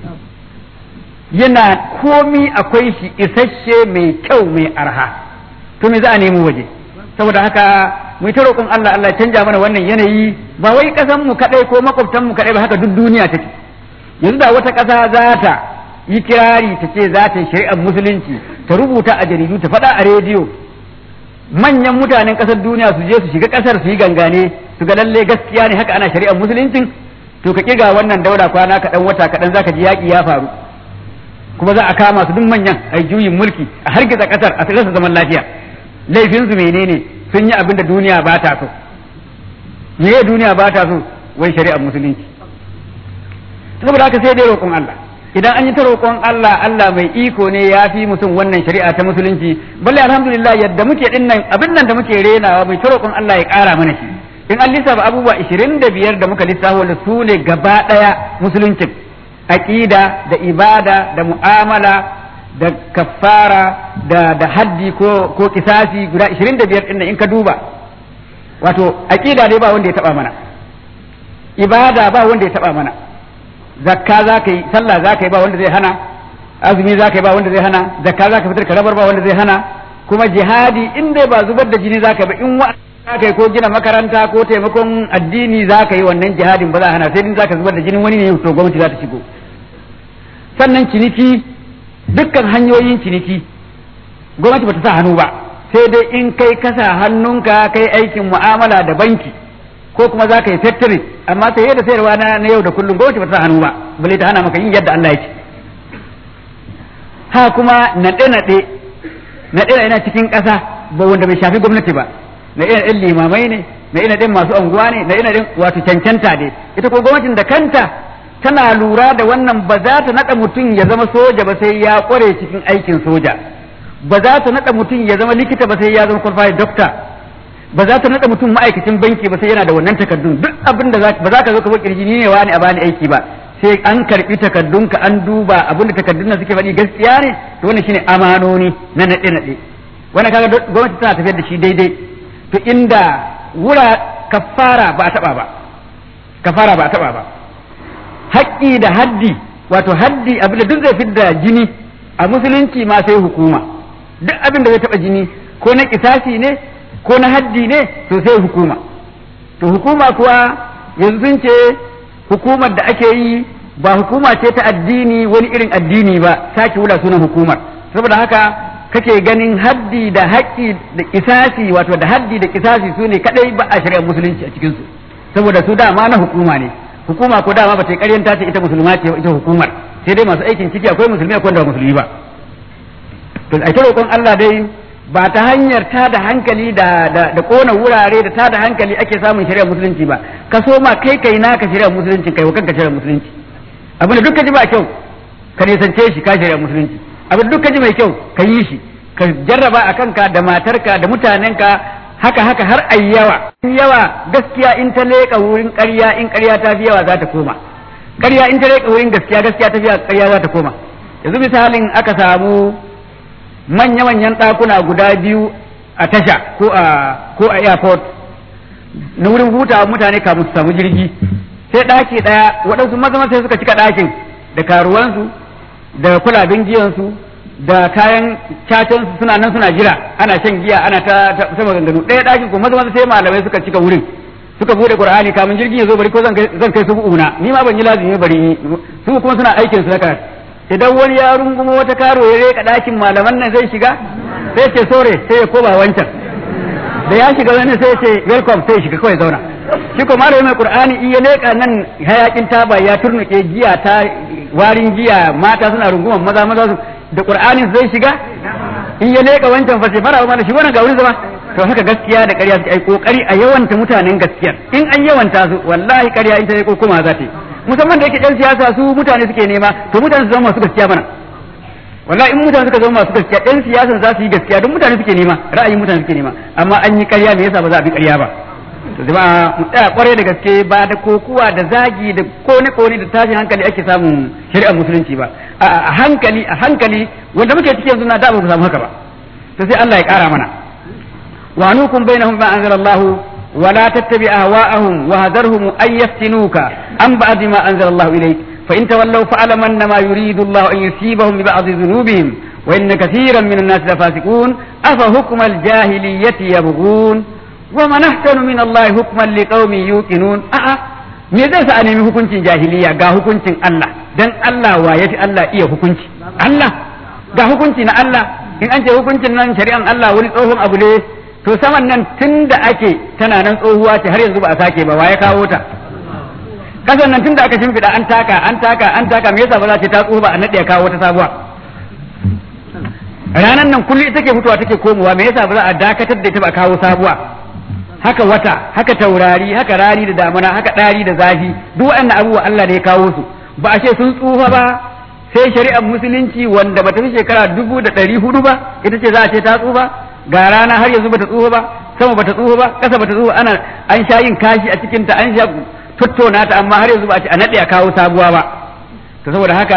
yana komi akwai shi isasshe mai kyau mai arha to me za a nemo waje saboda haka mu ta roƙon Allah Allah ya canja mana wannan yanayi ba wai ƙasan mu kadai ko makwabtan mu kadai ba haka duk duniya take yanzu da wata ƙasa za ta yi kirari ta ce za ta yi shari'ar musulunci ta rubuta a jaridu ta faɗa a rediyo manyan mutanen ƙasar duniya su je su shiga ƙasar su yi gangane su ga lalle gaskiya ne haka ana shari'ar musuluncin to ka kiga wannan daura kwana kaɗan wata kaɗan zaka ji yaƙi ya faru kuma za a kama su duk manyan a juyin mulki a hargitsa ƙasar a rasa zaman lafiya laifinsu menene sun yi abin da duniya ba ta so me duniya ba ta so wai shari'ar musulunci saboda haka sai dai roƙon Allah idan an yi ta roƙon Allah Allah mai iko ne ya fi mutum wannan shari'a ta musulunci balle alhamdulillah yadda muke din nan abin nan da muke renawa mai ta roƙon Allah ya ƙara mana shi in an lissafa abubuwa 25 da muka lissafa wanda su ne gaba ɗaya musuluncin aqida da ibada da mu'amala da kaffara da da haddi ko ko kisasi guda 25 din in ka duba wato aqida dai ba wanda ya taba mana ibada ba wanda ya taba mana zakka za ka yi sallah za ka yi ba wanda zai hana azumi za ka yi ba wanda zai hana zakka za ka fitar ka rabar ba wanda zai hana kuma jihadi in dai ba zubar da jini za ka ba in wa za ka yi ko gina makaranta ko taimakon addini za ka yi wannan jihadin ba za a hana sai din za ka zubar da jinin wani ne to gwamnati za ta shigo sannan ciniki dukkan hanyoyin ciniki gwamnati ba ta sa hannu ba sai dai in kai kasa hannunka kai aikin mu'amala da banki ko kuma za ka yi factory amma sai da sayarwa na na yau da kullum gwamnati ba ta sa hannu ba bale ta hana maka yin yadda Allah yake ha kuma naɗe naɗe naɗe yana cikin ƙasa ba wanda bai shafi gwamnati ba na ina ɗin limamai ne na ina ɗin masu anguwa ne na ina ɗin wato cancanta ne ita ko gwamnatin da kanta tana lura da wannan ba za ta naɗa mutum ya zama soja ba sai ya ƙware cikin aikin soja ba za ta naɗa mutum ya zama likita ba sai ya zama qualified doctor ba za ta naɗa mutum ma'aikacin banki ba sai yana da wannan takardun duk abin da ba za ka zo ka zo kirji ni ne wani a bani aiki ba sai an karbi takardunka an duba abin da takardun nan suke faɗi gaskiya ne to wannan shine amanoni na naɗe naɗe wannan kaga gwamnati tana tafiyar da shi daidai to inda wura kafara ba a taɓa ba kafara ba a taɓa ba haƙƙi da haddi wato haddi abin da duk zai fidda jini a musulunci ma sai hukuma duk abin da zai taɓa jini ko na kisasi ne ko na haddi ne to sai hukuma to hukuma kuwa yanzu ce hukumar da ake yi ba hukuma ce ta addini wani irin addini ba sake wula sunan hukumar saboda haka kake ganin haddi da haƙƙi da kisasi wato da haddi da kisasi su ne kadai ba a shari'ar musulunci a cikin su saboda su dama na hukuma ne hukuma ko dama ba ta ƙaryanta ce ita musulma ce ita hukumar sai dai masu aikin ciki akwai musulmi akwai da musulmi ba to a roƙon Allah dai ba ta hanyar ta da hankali da da da kona wurare da ta da hankali ake samun shari'ar musulunci ba ka so ma kai kai naka shari'ar musulunci kai wa kanka shari'ar musulunci abin da duk ka ji ba kyau ka nisance shi ka shari'ar musulunci abin da duk ka ji mai kyau ka yi shi ka jarraba a kanka da matarka da mutanenka haka haka har ayi yawa yawa gaskiya in ta leƙa wurin ƙarya in ƙarya ta fi yawa za ta koma ƙarya in ta leƙa wurin gaskiya gaskiya ta fi yawa ƙarya za ta koma yanzu misalin aka samu manya-manyan ɗakuna guda biyu a tasha ko a ko a airport na wurin hutawa mutane kamun su samu jirgi sai ɗaki ɗaya waɗansu maza sai suka cika ɗakin da karuwansu da kulabin giyansu da kayan cacansu suna nan suna jira ana shan giya ana ta ta maganganu ɗaya ɗakin ko maza sai malamai suka cika wurin suka bude qur'ani kamun jirgin ya zo bari ko zan kai zan kai su una ni ma ban yi lazimi bari ni su kuma suna aikin su na karatu idan wani ya rungumo wata karo ya reka ɗakin malaman nan zai shiga sai ce sore sai ya koma wancan da ya shiga wani sai ce welcome sai ya shiga kawai zauna shi ko malami mai qur'ani iya leka nan hayakin taba ya turnuke giya ta warin giya mata suna runguman maza maza su da qur'anin zai shiga in ya leka wancan fa sai fara mana shi wannan ga wurin zama to haka gaskiya da ƙarya suke ai kokari a yawanta mutanen gaskiya in an yawanta su wallahi ƙarya in ta yi kokuma za ta yi musamman da yake ɗan siyasa su mutane suke nema to mutane su zama masu gaskiya mana wallahi in mutane suka zama masu gaskiya ɗan siyasan za su yi gaskiya don mutane suke nema ra'ayin mutane suke nema amma an yi ƙarya me yasa ba za a bi ƙarya ba to jama'a mu tsaya kwarai da gaske ba da kokuwa da zagi da kone kone da tashin hankali ake samun shari'ar musulunci ba a hankali a hankali wanda muke cikin yanzu na da ba mu samu haka ba to sai Allah ya ƙara mana wa nukum bainahum ma anzalallahu ولا تتبع أهواءهم وهذرهم أن يفتنوك عن بعد ما أنزل الله إليك فإن تولوا فاعلم أنما يريد الله أن يصيبهم ببعض ذنوبهم وإن كثيرا من الناس لفاسقون أفحكم الجاهلية يبغون ومن أحسن من الله حكما لقوم يوقنون أه me zai sa a nemi hukuncin jahiliya ga hukuncin Allah dan Allah wa yafi Allah iya hukunci Allah ga hukunci na Allah in an ce hukuncin nan shari'an Allah wani tsohon abu ne to saman nan tun da ake tana nan tsohuwa ce har yanzu ba a sake ba wa ya kawo ta kasan nan tun da aka shimfiɗa an taka an taka an taka me yasa ba za ce ta tsohu ba a naɗe ya kawo wata sabuwa ranan nan kullum ita ke fitowa take komowa me yasa ba za a dakatar da ita ba a kawo sabuwa haka wata haka taurari haka rani da damana haka ɗari da zafi duk waɗannan abubuwa Allah da ya kawo su ba a ce sun tsufa ba sai shari'ar musulunci wanda bata fi shekara dubu da ɗari hudu ba ita ce za a ce ta tsufa ga rana har yanzu bata tsufa ba sama bata tsufa ba ƙasa bata tsufa ana an sha yin kashi a cikin ta an sha tattauna ta amma har yanzu ba a ce a naɗe a kawo sabuwa ba to saboda haka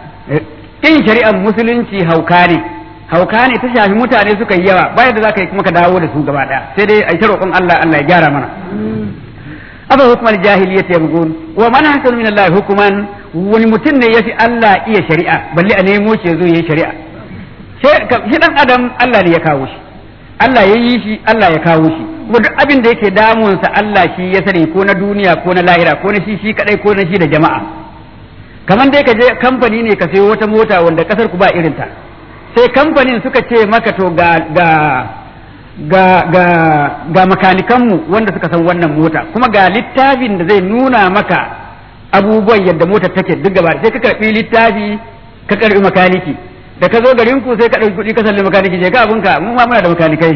in shari'ar musulunci hauka ne hauka ne ta shafi mutane suka yi yawa bayan da za ka yi kuma ka dawo da su gaba ɗaya sai dai a yi roƙon Allah Allah ya gyara mana afa hukumar jahiliyyat yabghun wa man ahsanu min Allah hukuman wani mutum ne yafi Allah iya shari'a balle a nemo shi yazo yayi shari'a shi dan adam Allah ne ya kawo shi Allah ya yi shi Allah ya kawo shi kuma duk abin da yake damunsa Allah shi ya sani ko na duniya ko na lahira ko na shi shi kadai ko na shi da jama'a kamar dai ka je kamfani ne ka sayo wata mota wanda kasar ku ba irin ta sai kamfanin suka ce maka to ga ga ga ga ga makanikanmu wanda suka san wannan mota kuma ga littafin da zai nuna maka abubuwan yadda motar take duk gaba sai ka karbi littafi ka karbi makaniki da ka zo garin ku sai ka ɗauki kuɗi ka salli makaniki je ka abinka mu ma muna da makanikai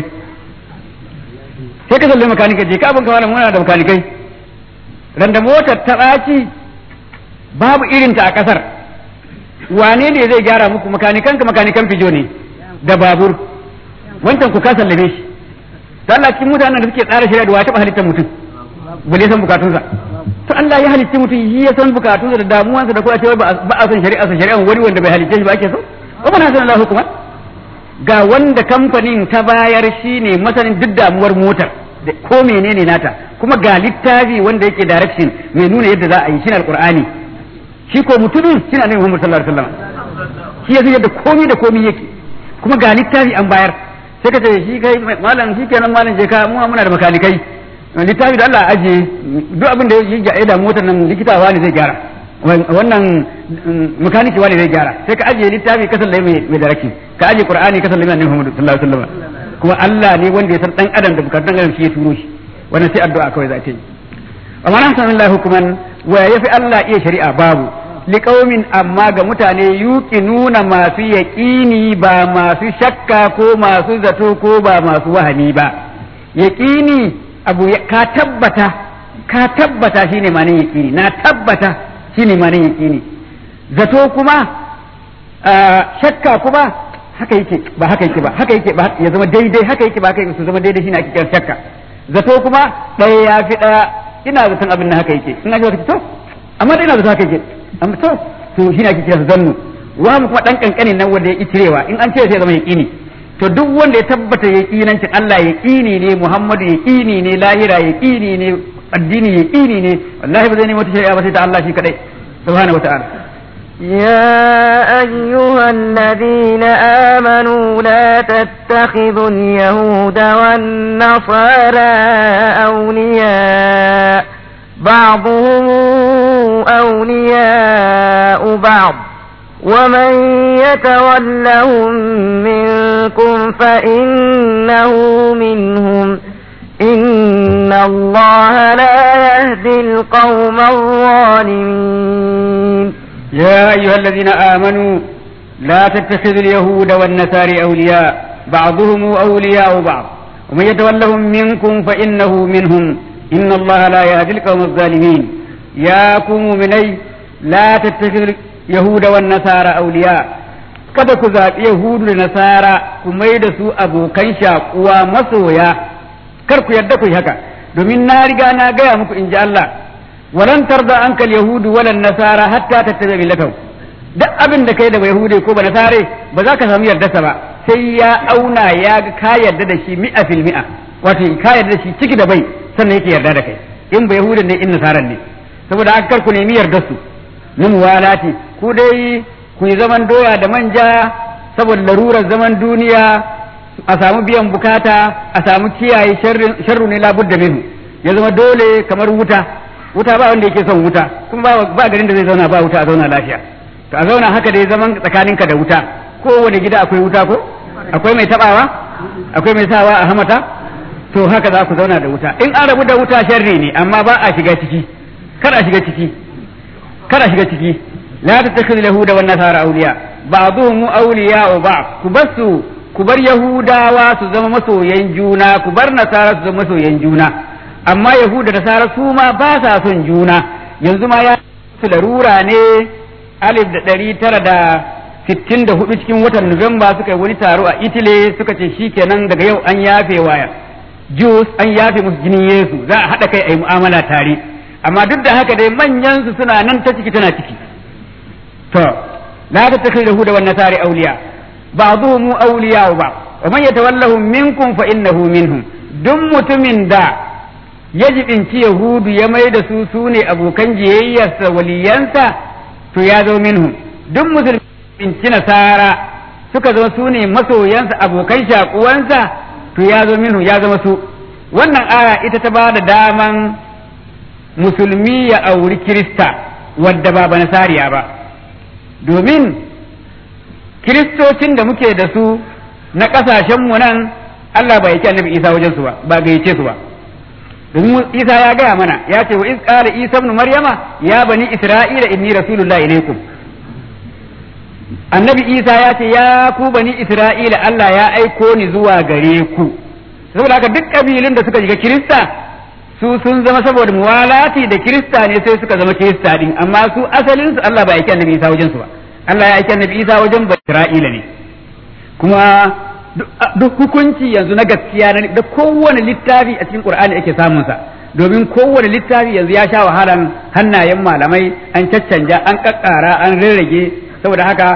sai ka salli makaniki je ka abinka wala muna da makanikai randa motar ta ɓaci babu irinta a ƙasar wane ne zai gyara muku makanikan ka makanikan fijo ne da babur wancan ku ka sallame shi to Allah cikin mutanen da suke tsara shari'a da wace ba halittar mutum bale san bukatunsa to Allah ya halicci mutum shi ya san bukatunsa da damuwansa da kuma cewa ba a son shari'a sa shari'an wani wanda bai halicce shi ba ake so wa man hasana Allah hukuma ga wanda kamfanin ta bayar shine masanin duk damuwar motar da ko menene nata kuma ga littafi wanda yake direction mai nuna yadda za a yi shine alqur'ani shi ko mutumin shine annabi Muhammad sallallahu alaihi wasallam shi ya yadda komai da komai yake kuma ga littafi an bayar sai ka ce shi kai malam shi kenan malam je ka mu muna da makanikai littafi da Allah aje duk abin da ya da motar nan likitawa ne zai gyara wannan makaniki wani zai gyara sai ka ajiye littafi ka sallai mai daraki ka ajiye qur'ani ka sallai annabi Muhammad sallallahu alaihi wasallam kuma Allah ne wanda ya san dan adam da bukatun dan adam shi ya turo shi wannan sai addu'a kawai za ta yi amma na san Allah hukuman wa yafi Allah iya shari'a babu liqaumin amma ga mutane yuki nuna masu yaqini ba masu shakka ko masu zato ko ba masu wahani ba yaqini abu ka tabbata ka tabbata shine ma'anar yaqini na tabbata shine ma'anar yaqini zato kuma shakka kuma haka yake ba haka yake ba haka yake ba ya zama daidai haka yake ba haka yake su zama daidai shine ake kiran shakka zato kuma ɗaya ya fi ɗaya ina zaton abin nan haka yake in an ce to amma dai ina zaton haka yake amma to to shine ake kiran zannu wa mu kuma dan kankanin nan wanda ya itirewa in an ce sai zama yaqini to duk wanda ya tabbata yaqinancin Allah yaqini ne Muhammadu yaqini ne lahira yaqini ne addini yaqini ne wallahi ba zai nemi wata shari'a ba sai ta Allah shi kadai subhanahu wataala يا أيها الذين آمنوا لا تتخذوا اليهود والنصارى أولياء بعضهم أولياء بعض ومن يتولهم منكم فإنه منهم إن الله لا يهدي القوم الظالمين يا أيها الذين آمنوا لا تتخذوا اليهود والنصارى أولياء بعضهم أولياء بعض ومن يتولهم منكم فإنه منهم إن الله لا يهدي القوم الظالمين يا قوم مني لا تتخذوا اليهود والنصارى أولياء kada ku zaɓi Yahudu da Nasara ku mai da su abokan shakuwa masoya kar ku yarda ku yi haka domin na riga na gaya muku in ji Allah walan tarda ankal yahudu walan nasara hatta tattabi millatahu duk abin da kai da yahude ko ba nasare ba za ka samu yardarsa ba sai ya auna ya ga ka yarda da shi mi'a fil mi'a wato ka yarda da shi ciki da bai sannan yake yarda da kai in ba yahudan ne in nasaran ne saboda haka kar ku nemi yardar su na muwalati ku dai ku yi zaman doya da manja saboda larurar zaman duniya a samu biyan bukata a samu kiyaye sharru ne labudda minhu ya zama dole kamar wuta wuta ba wanda yake son wuta kuma ba garin da zai zauna ba wuta a zauna lafiya to a zauna haka dai zaman tsakaninka da wuta kowane gida akwai wuta ko akwai mai tabawa akwai mai sawa a hamata to haka za ku zauna da wuta in an rabu da wuta sharri ne amma ba a shiga ciki kar a shiga ciki kar a shiga ciki la tattakhidhu yahuda wan nasara awliya ba'dhum awliya wa ba'd ku basu ku bar yahudawa su zama masoyan juna ku bar nasara su zama masoyan juna amma yahuda da nasara su ma ba sa son juna yanzu ma ya su larura ne alif da ɗari tara da sittin da hudu cikin watan nuwamba suka yi wani taro a italy suka ce shi kenan daga yau an yafe waya jus an yafe musu jinin yesu za a haɗa kai a yi mu'amala tare amma duk da haka dai manyan su suna nan ta ciki tana ciki to la ta takai yahuda wan nasari awliya ba'dhum awliya ba wa man yatawallahum minkum fa innahu minhum duk mutumin da ya jibinci yahudu ya mai da su su ne abokan jiyayyarsa waliyansa to ya zo minhum duk musulmi binci nasara suka zama su ne masoyansa abokan shakuwansa to ya zo minhum ya zama su wannan aya ita ta ba da daman musulmi ya auri kirista wadda ba ba nasariya ba domin kiristocin da muke da su na ƙasashenmu nan Allah bai yake annabi Isa wajen su ba ba gayyace su ba domin Isa ya gaya mana ya ce wa iz qala Isa ibn Maryama ya bani Isra'ila inni rasulullah ilaykum annabi Isa ya ce ya ku bani Isra'ila Allah ya aiko ni zuwa gare ku saboda haka duk kabilun da suka shiga Kirista su sun zama saboda muwalati da Kirista ne sai suka zama Kirista din amma su asalin su Allah bai aiki annabi Isa wajen su ba Allah ya aiki annabi Isa wajen bani Isra'ila ne kuma duk hukunci yanzu na gaskiya da kowane littafi a cikin Qur'ani ake samun sa domin kowane littafi yanzu ya sha wahalan hannayen malamai an caccanja an kakkara an rarrage saboda haka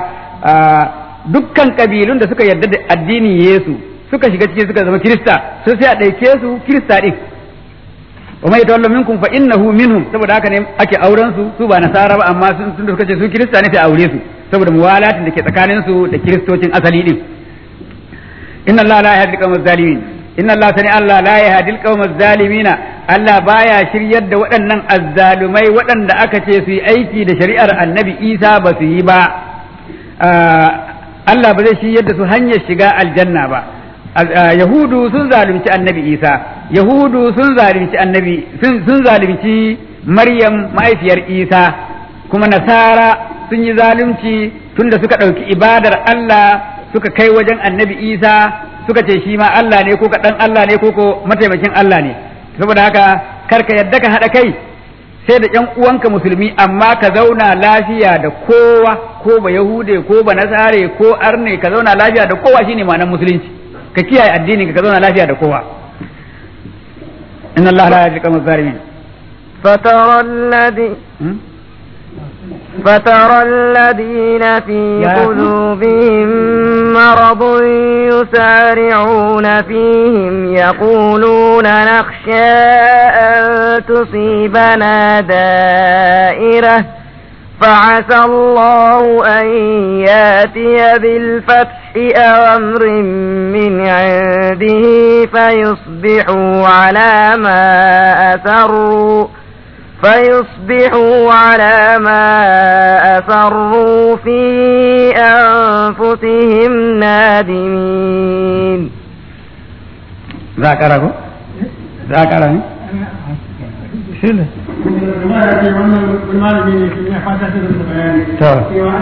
dukkan kabilun da suka yarda da addinin Yesu suka shiga ciki suka zama Kirista sai sai a ɗauke su Kirista din wa mai tawallu minkum fa innahu minhum saboda haka ne ake auren su su ba nasara ba amma sun tunda suka ce su Kirista ne sai aure su saboda muwalatin da ke tsakanin su da kiristocin asali din inna Allah la yahdi al zalimin inna Allah sani Allah la yahdi al zalimina Allah baya shiryar da waɗannan azzalumai waɗanda aka ce su yi aiki da shari'ar Annabi Isa ba su yi ba Allah ba zai shiryar da su hanyar shiga aljanna ba Yahudu sun zalunci Annabi Isa Yahudu sun zalunci Annabi sun zalunci Maryam mahaifiyar Isa kuma Nasara sun yi zalunci tunda suka ɗauki ibadar Allah suka kai wajen annabi isa suka ce shi ma Allah ne ko ka dan Allah ne ko ko mataimakin Allah ne saboda haka kar ka yadda ka haɗa kai sai da ƴan uwanka musulmi amma ka zauna lafiya da kowa ko ba yahude ko ba nasare ko arne ka zauna lafiya da kowa shine ma'anar musulunci ka kiyaye addinin ka zauna lafiya da kowa inna allaha la yahdi al zalimin فترى الذي فترى الذين في يا- قلوبهم مرض يسارعون فيهم يقولون نخشى أن تصيبنا دائرة فعسى الله أن ياتي بالفتح أو أمر من عنده فيصبحوا على ما أسروا فيصبحوا على ما أسروا في أنفسهم نادمين za ka rago za ka rago to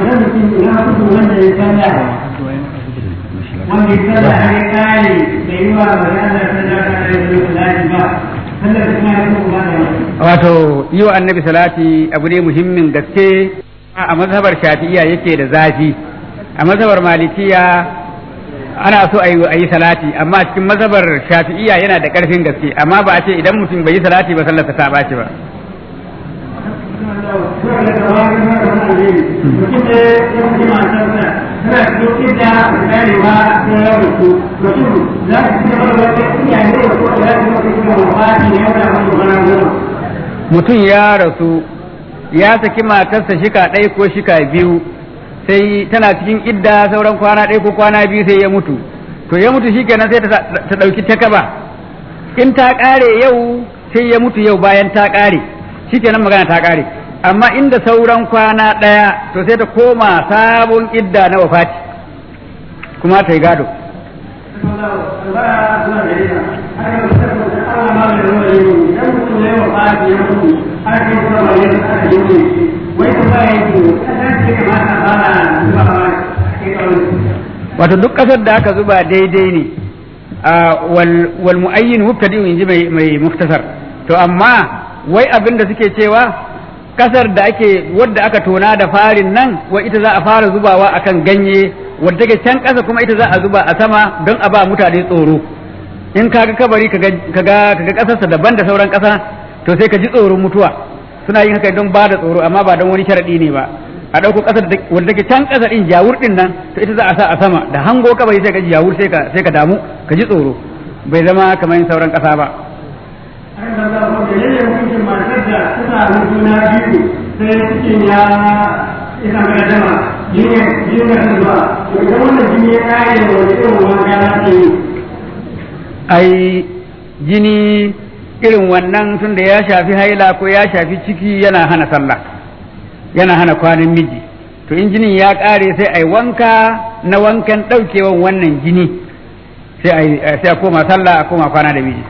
wanda ya tsalla har ya kare da yi wa mai Allah ta da ka da yi ba sallar da kuma ya kuma ba da wato yi wa annabi salati abu ne muhimmin gaske a mazhabar shafi'iya yake da zafi a mazhabar malikiya ana so a yi salati amma cikin mazhabar shafi'iya yana da karfin gaske amma ba a ce idan mutum bai yi salati ba sallarsa ta ɓaci ba mutum ne ya fi matarsa tana cikin da ganewa da yawon su mutum za su ci gaba da wata iyaye da ko da za su ci gaba da wani ne yana wani wani goma mutum ya rasu ya saki matarsa shika ɗaya ko shika biyu sai tana cikin idda sauran kwana ɗaya ko kwana biyu sai ya mutu to ya mutu shikenan sai ta ta ɗauki takaba in ta ƙare yau sai ya mutu yau bayan ta ƙare shikenan magana ta ƙare amma inda sauran kwana ɗaya to sai ta koma sabon idda na wafati kuma ta yi gado wato duk ƙasar da aka zuba daidai ne wal mu'ayyin mubtadi in ji mai muftasar to amma wai abin da suke cewa kasar da ake wadda aka tona da farin nan wa ita za a fara zubawa akan ganye wadda take can kasa kuma ita za a zuba a sama don a ba mutane tsoro in kaga kabari kaga kaga kaga kasarsa daban da sauran kasa to sai ka ji tsoron mutuwa suna yin haka don ba da tsoro amma ba don wani sharadi ne ba a ɗauko ƙasar wadda take can ƙasa ɗin jawur ɗin nan to ita za a sa a sama da hango kabari sai ka ji jawur sai ka sai ka damu ka ji tsoro bai zama kamar sauran ƙasa ba ai jini irin wannan tunda ya shafi haila ko ya shafi ciki yana hana sallah yana hana kwanan miji to in jinin ya ƙare sai a yi wanka na wankan ɗaukewan wannan jini sai a koma sallah a koma kwana da miji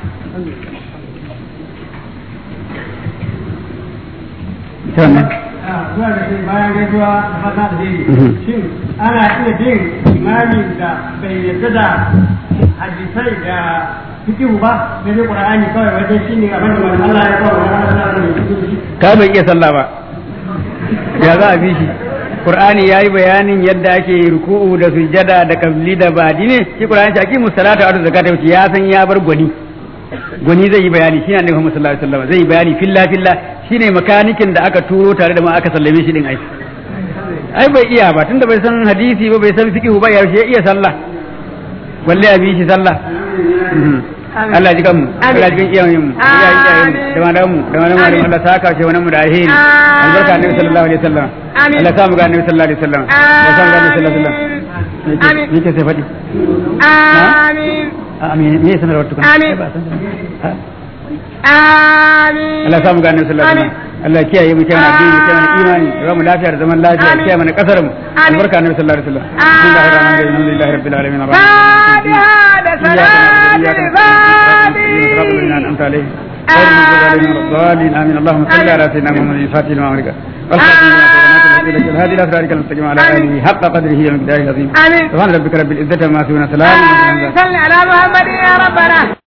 zuwa da shi bayan gaisuwa da fata da dai shin ana iya bin imamin da bai yarda da hadisai da fikihu ba sai dai qur'ani kawai wajen shi ne abin da manzo Allah ya kawo wa Allah da ka bai iya sallah ba ya za a bi shi qur'ani yayi bayanin yadda ake ruku'u da sujjada da kabli da badi ne shi qur'ani ta aqimu salata wa zakata wuce ya san ya bar gwani gwani zai yi bayani shi ne annabi Muhammad sallallahu alaihi wasallam zai yi bayani filla filla shine makanikin da aka turo tare da ma aka sallame shi din ai ai bai iya ba tunda bai san hadisi ba bai san fiqh ba yaushe ya iya sallah walle a bi shi sallah Allah ji kanmu Allah ji kan iyayen mu iyayen iyayen mu da malamu mu da malamu mu Allah saka shi wannan mu da alheri albarka annabi sallallahu alaihi wasallam Allah sa mu ga annabi sallallahu alaihi wasallam Allah sa mu ga annabi sallallahu alaihi wasallam amin ni ke sai fadi amin amin me yasa na tukun Amin. amin Allah sa mu ga annabi sallallahu alaihi wasallam Allah kiyaye mu kiyaye addini kiyaye mana imani da mu lafiya da zaman lafiya Amin. kiyaye mana kasar mu Amin. albarka annabi sallallahu alaihi wasallam bismillahir rahmanir rahim alhamdulillahi rabbil alamin فاتحة صلاة الفاتحة أنعمت عليهم غير المغضوب عليهم ولا الضالين آمين اللهم صل على سيدنا محمد الفاتح لما أمرك والخاتم لما سبقناك الهدي الهادي إلى صراطك المستقيم على آله حق قدره ومقداره العظيم آمين سبحان ربك رب العزة عما يصفون سلام على المرسلين صل على محمد يا ربنا